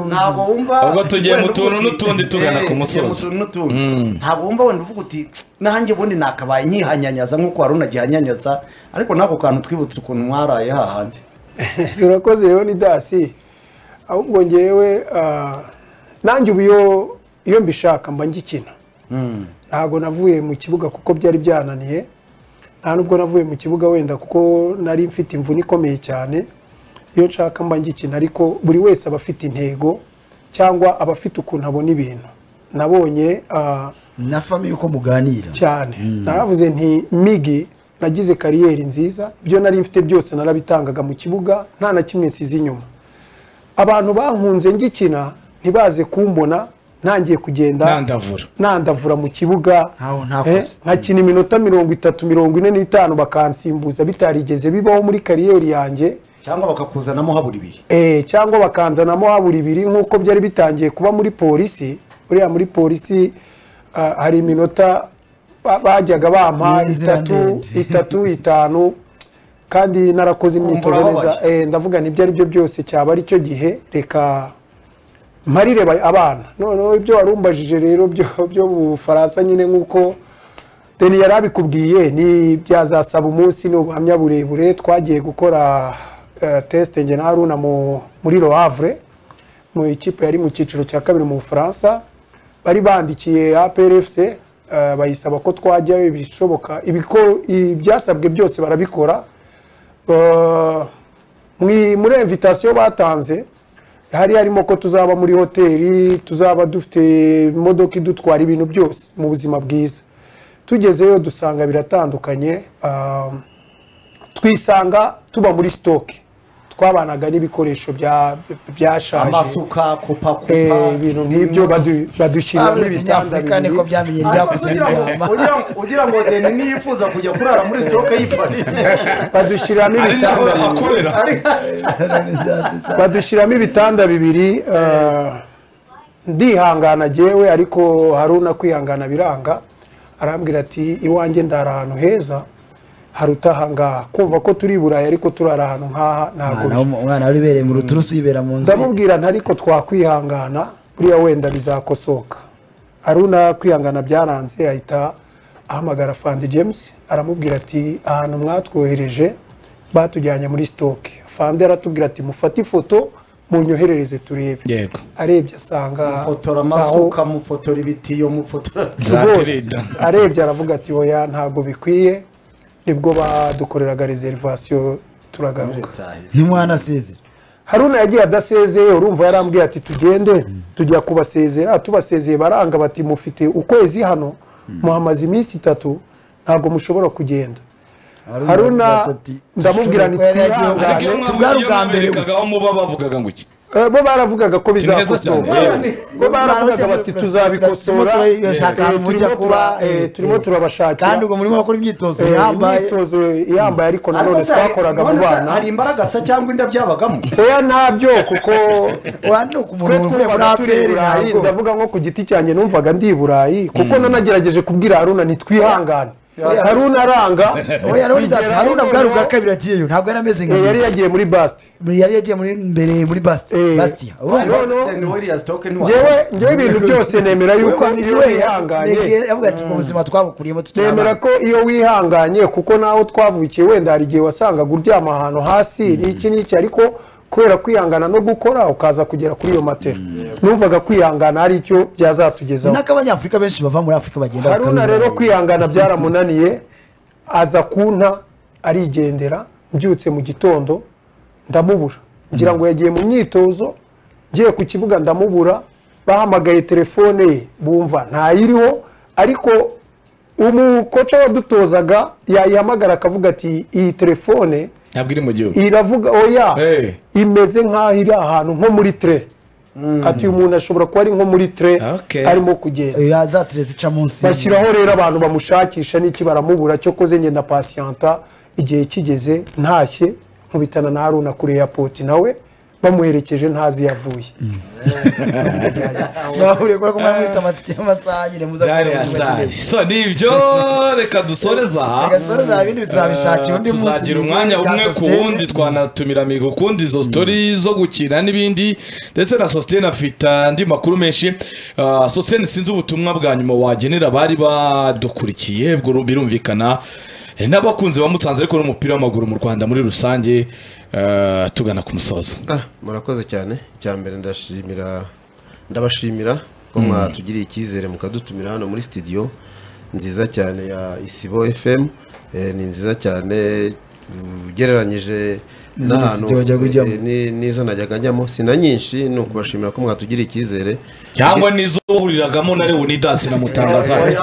ntabwo wumva Ubwo tugiye mu tuntu wenda uvuga n'utundi uti, tugana ku eh, tugiye mu musozo. tuntu n'utundi. ntabwo wumva wenda uvuga uti nanjye ubundi nakabaye nkihanyanyaza nk'uko wari unagihanyanyaza ariko n'ako kantu twibutse ukuntu mwaraye hahandi urakoze rero ni dasi ahubwo ngewe ah, nanjye ubu iyo iyo mbishaka mba ngikina ntabwo navuye mu kibuga kuko byari byananiye nta nubwo navuye mu kibuga wenda kuko nari mfite imvune ikomeye cyane iyo nshaka mba ngikina ariko buri wese aba afite intego cyangwa aba afite ukuntu abona ibintu nabonye ah, na famiye uko muganira cyane naravuze nti migi nagize kariyeri nziza ibyo nari mfite byose narabitangaga mu kibuga nta na kimwe nsize inyuma abantu bankunze ngikina ntibaze kumbona ntangiye kugenda ntandavura nandavura mu kibuga Ntaho ntakoze. eh, nkakina iminota mirongo itatu mirongo ine n'itanu bakansimbuza bitarigeze bibaho muri kariyeri yanjye cyangwa bakakuzanamo habura ibihe Eh, cyangwa bakanzanamo habura ibiri nk'uko byari bitangiye kuba muri polisi buriya muri polisi ah, hari iminota ba- bajyaga bampa Ni inzira itatu ndende. itatu itanu kandi narakoze imyitozo Wumva neza urababaye. Eh, ndavuga nibyo ari byo byose cyaba ari cyo gihe reka mparire ba- abana noneho ibyo warumbajije rero byo byo mu bufaransa nyine nk'uko deni yari abikubwiye ni byazasaba umunsi ni ubuhamya burebure twagiye gukora eh, tesite nge na haruna mu- muri lo havre mu ikipe yari mu cyiciro cya kabiri mu bufaransa bari bandikiye aprfc eh, bayisaba ko twajyayo ibishoboka ibiko- ibyasabwe byose barabikora Eh, mwi- muri invitasiyo batanze hari harimo ko tuzaba muri hoteli tuzaba dufite imodoka idutwara ibintu byose mu buzima bwiza tugezeyo dusanga biratandukanye ah, twisanga tuba muri sitoke twabanaga n'ibikoresho bya- byashaje amasuka kupa Eh, kupa ibintu nk'ibyo badu- badushyiriramo babiri ibitanda tunyafurika niko bibiri byamenye ariko ryakoze se ugira ngo- biryama ugira ngo- ugira ngo deni niyifuza kujya kurara muri sitoke y'ipari badushyiriramo ari naho ibitanda bibiri akorera badushyiramo ibitanda bibiri eh, ndihangana jyewe ariko haruna kwihangana biranga arambwira ati iwanjye ndara ahantu heza haruta aha ngaha kumva ko turi i burayi ariko turara ahantu nk'aha ntabwo Umwana w'umu- umwana wari ubereye mu ruturusu yibera mu nzu ndamubwira nti ariko twakwihangana buriya wenda bizakosoka haruna kwihangana byaranze ahita ahamagara fandi james aramubwira ati ahantu mwatwohereje batujyanye muri sitoke fandi aratubwira ati mufate ifoto munyoherereze turebe yego arebye asanga mufotora saho- amasuka mufotora ibitiyo mufotora Za rwose. Tirida. arebye aravuga ati oya ntabwo bikwiye nibwo badukoreraga reserivasiyo turagaruka ntimwanasezera haruna yagiye adasezeye urumva yarambwiye ati tugende tujya kubasezera tubasezeye baranga bati mufite ukwezi hano muhamaze iminsi itatu ntabwo mushobora kugenda Haruna, ndamubwira nti twihangane. ariko iyo mwaba- Alex, bwa iyo bwa mbere we. mwaberekagaho muba bavugaga ngo iki Eh, bo baravugaga ko Ni heza bizakosoka cyane, yewe. bo baravugaga bati turimo tuzabikosora turashaka Eh, ahantu mujya turimo kuba tura- eh, eh, turimo eh. turabashakira kandi ubwo murimo gukora imyitozo Eh, yambaye imyitozo yambaye ariko nanone ariko se hari- twakoraga mu none se bana hari imbaraga sa cyangwa inda byabagamo oya ntabyo kuko wanu ku twe muntu uvuye muri twumvaga turi i aperi burayi ntabwo ndavuga nko ku giti cyanjye numvaga ndi i burayi kuko nanagerageje kubwira haruna ntitwihangane haruna aranga we yari uri dasi bigera haruna aho bwari ubwa noneho- kabiri agiyeyo ntabwo yari ameze nka Eh, yari mbere yagiye muri basite yari yagiye muri mbere muri basti Eh. bastia urumva Ariko- no. Deni Williams, Token Williams. ngewe ngewe ibintu byose nemera yuko Urumva, iyo we wihanganye yavuga ati mu buzima twabukuriyemo tutari nemera abana." ko iyo wihanganye kuko naho twavukiye wenda hari igihe wasangaga uryama ahantu hasi n'iki n'iki ariko kubera kwihangana no gukora ukaza kugera kuri iyo matera numvaga kwihangana hari icyo byazatugezaho ni nk'abanyafurika benshi bava muri afurika bagenda haruna bakabibona. rero kwihangana byaramunaniye aza kunta arigendera mbyutse mu gitondo ndamubura ngira ngo yagiye mu myitozo ngiye ku kibuga ndamubura bahamagaye telefone ye bumva ntayiriho ariko umukoca wadutozaga yayihamagara akavuga ati iyi telefone ntabwo iri mu gihugu iravuga oya Hey. imeze nk'aho iri ahantu nko muri tere ati uyu muntu ashobora kuba ari nko muri tere Okay. arimo kugenda ya za tere zica munsi bashyiraho rero abantu bamushakisha n'iki baramubura cyo koze ngenda pasiyanta igihe kigeze ntashye nkubitana na haruna kuri airport nawe bamuherekeje ntazi iyo avuye bahuriye kuri ko mwari mufite amatike y'amasaha nyine muza byari kureba ikigo hatari kigeze. so nibyo reka dusoreza aha reka dusoreza ibindi tuzabishakira undi munsi tuzagira mu umwanya gihe cya umwe ku sositene. wundi twanatumira migo kundi izo story zo gukina n'ibindi ndetse na sositene afite andi makuru menshi Ah, sositene sinzi ubutumwa bwa nyuma wagenera abari badukurikiye ubwo ru- birumvikana Eh, n'abakunzi bamusanze ariko n'umupira w'amaguru mu rwanda muri rusange ah, tugana ku musozo Ah, murakoze cyane icya mbere ndashimira ndabashimira ko mwatugiriye icyizere mukadutumira hano muri sitidiyo nziza cyane ya isibo fm Eh, ni nziza cyane mm, ugereranyije N'izindi studio wajyaga ujyamo. eh, ni- n'izo najyaga njyamo si na nyinshi ni ukubashimira ko mwatugiriye icyizere cyangwa n'izo wahuriragamo na leonidasi na mutangazaje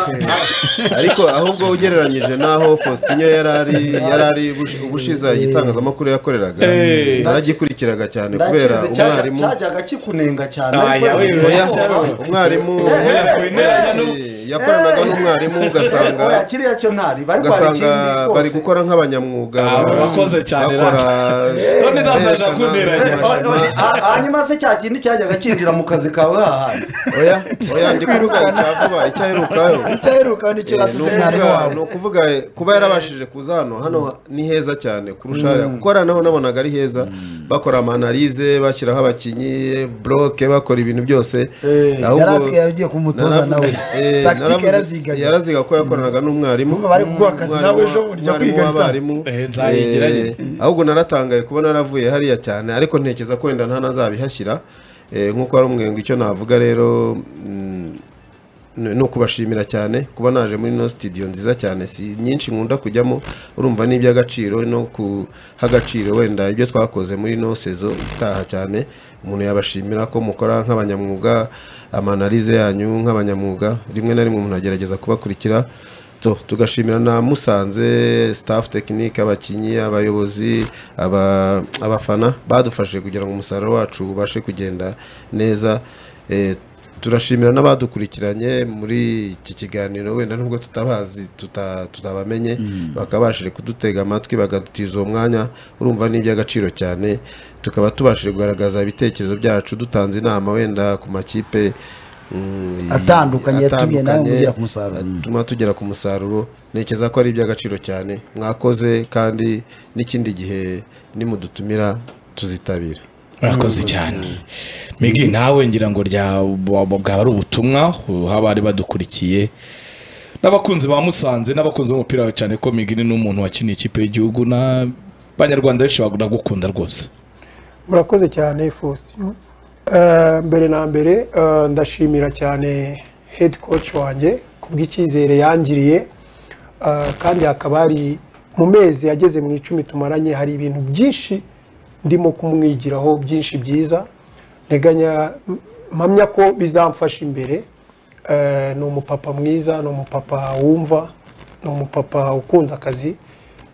ariko ahubwo ugereranyije n'aho faustinyo yari ari yari ari ubush- ubushize igitangazamakuru yakoreraga Eh. naragikurikiraga cyane kubera ndakizi cyajya- umwarimu cyajyaga kikunenga cyane Aya, ariko we- yabivuze Oya, Oya, cyane. umwarimu kwemeranya n'u- Eh, yakoranaga n'umwarimu ugasanga oya kiriya cyo ntari bari kwara ugasanga ikindi bari rwose gukora nk'abanyamwuga Aba bakoze cyane bakora Leonidas aje akuneranya. O- o- ha- hanyuma se cya kindi cyajyaga kinjira mu kazi kawe hahandi oya oya ndi kuvuga icya vuba icyaherukayo icyaheruka nicyo natuze mwarimu wawe ni ukuvuga eh, kuba yarabashije kuza hano hano ni heza cyane kurusha hariya kuko hariya naho nabonaga ari heza bakora amanalize bashyiraho abakinnyi buroke bakora ibintu byose ahubwo- yari asigaye agiye kumutoza nawe Eh, takitike naravuze- yaraziganye yaraziga ko yakoranaga n'umwarimu Urumva bari kuguha akazi Umwarimu nawe ejo wa- bundi jya umwarimu kwiga w'abarimu. Eh, nzayigira Eh, nyine. ahubwo naratangaye kuba naravuye hariya cyane ariko ntekereza ko wenda nta nazabihashyira Eh, nk'uko ari umwengo icyo navuga rero mm, ni ni ukubashimira cyane kuba naje muri ino sitidiyo nziza cyane si nyinshi nkunda kujyamo urumva n'iby'agaciro no guha agaciro wenda ibyo twakoze muri ino sezo itaha cyane umuntu yabashimira ko mukora nk'abanyamwuga amanalize yanyu nk'abanyamwuga rimwe na rimwe umuntu agerageza kubakurikira So, tugashimira na musanze staff tekinike abakinnyi abayobozi aba- abafana badufashije kugira ngo umusaruro wacu ubashe kugenda neza Eh, turashimira n'abadukurikiranye muri iki kiganiro wenda nubwo tutabazi tuta- tutabamenye bakabashije kudutega amatwi bagadutiza uwo mwanya urumva ni iby'agaciro cyane tukaba tubashije kugaragaza ibitekerezo byacu dutanze inama wenda ku makipe mm, Atandukanye yatumye nawe atandukanye, mugera ku musaruro. at- bituma tugera ku musaruro ntekereza ko ari iby'agaciro cyane mwakoze kandi n'ikindi gihe nimudutumira tuzitabira urakoze cyane migi nawe ngira ngo rya bwa- bwaba ari ubutumwa uha abari badukurikiye n'abakunzi ba musanze n'abakunzi b'umupira wawe cyane ko migi ni n'umuntu wakiniye ikipe y'igihugu n'abanyarwanda benshi bagukunda rwose murakoze cyane faustin Eh, mbere na mbere eh, ndashimira cyane head coach wanjye ku bw'icyizere yangiriye Eh, kandi hakaba hari mu mezi yageze mu icumi tumaranye hari ibintu byinshi ndimo kumwigiraho byinshi byiza nteganya mpamya ko bizamfasha imbere Eh, ni umupapa mwiza ni umupapa wumva ni umupapa ukunda akazi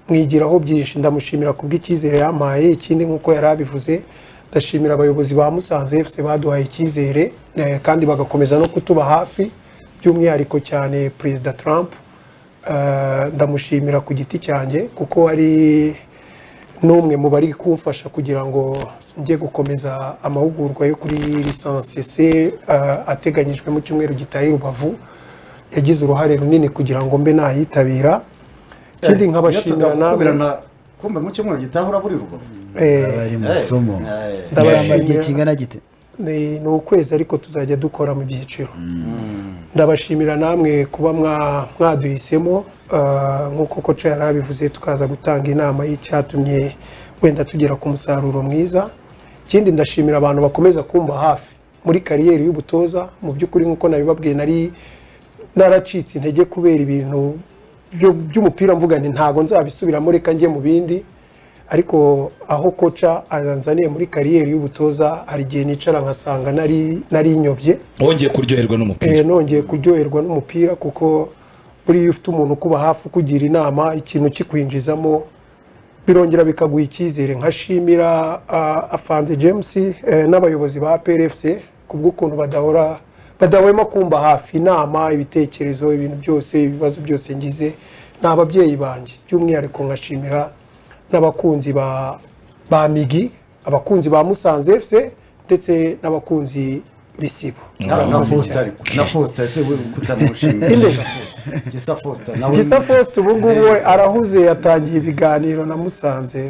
mwigiraho byinshi ndamushimira ku bw'icyizere yampaye ikindi nk'uko yari abivuze ndashimira abayobozi ba musanze fc baduhaye icyizere eh, kandi bagakomeza no kutuba hafi by'umwihariko cyane perezida trump Eh, ndamushimira ku giti cyanjye kuko ari n'umwe mu bari kumfasha kugira ngo njye gukomeza amahugurwa yo kuri lisansi se ateganyijwe mu cyumweru gitaye i rubavu yagize uruhare runini kugira ngo mbe nayitabira ikindi Iyo nkabashimira namwe tudakubirana kumbe mu cyumweru gitaha urabura urubavu Eh, bari mu masomo Eh, baramara igihe ndabashimira kingana gite ni ni ukwezi ariko tuzajya dukora mu byiciro ndabashimira namwe kuba mwa- mwaduhisemo ah, nk'uko koca yari abivuze tukaza gutanga inama y'icyatumye wenda tugera ku musaruro mwiza ikindi ndashimira abantu bakomeza kumva hafi muri kariyeri y'ubutoza mu by'ukuri nk'uko nabibabwiye nari naracitse intege kubera ibintu byo- by'umupira mvuga nti ntago nzabisubiramo reka njye mu bindi ariko aho koca azanzaniye muri kariyeri y'ubutoza hari igihe nicara nkasanga nari narinyobye wongeye kuryoherwa Eh, n'umupira nongeye kuryoherwa n'umupira kuko buriya iyo ufite umuntu ukuba hafi ukugira inama ikintu kikwinjizamo birongera bikaguha icyizere nkashimira ah, afande james eh, n'abayobozi ba plfc ku bw'ukuntu badahora badahwema kumva hafi inama ibitekerezo ibintu byose ibibazo byose ngize ni ababyeyi banjye by'umwihariko nkashimira n'abakunzi ba ba migi abakunzi ba musanze fc ndetse n'abakunzi b'isibo na na Foster na Foster ese we kutamushimira Gisa Foster nawe gisa faustin ubu ngubu we arahuze yatangiye ibiganiro na musanze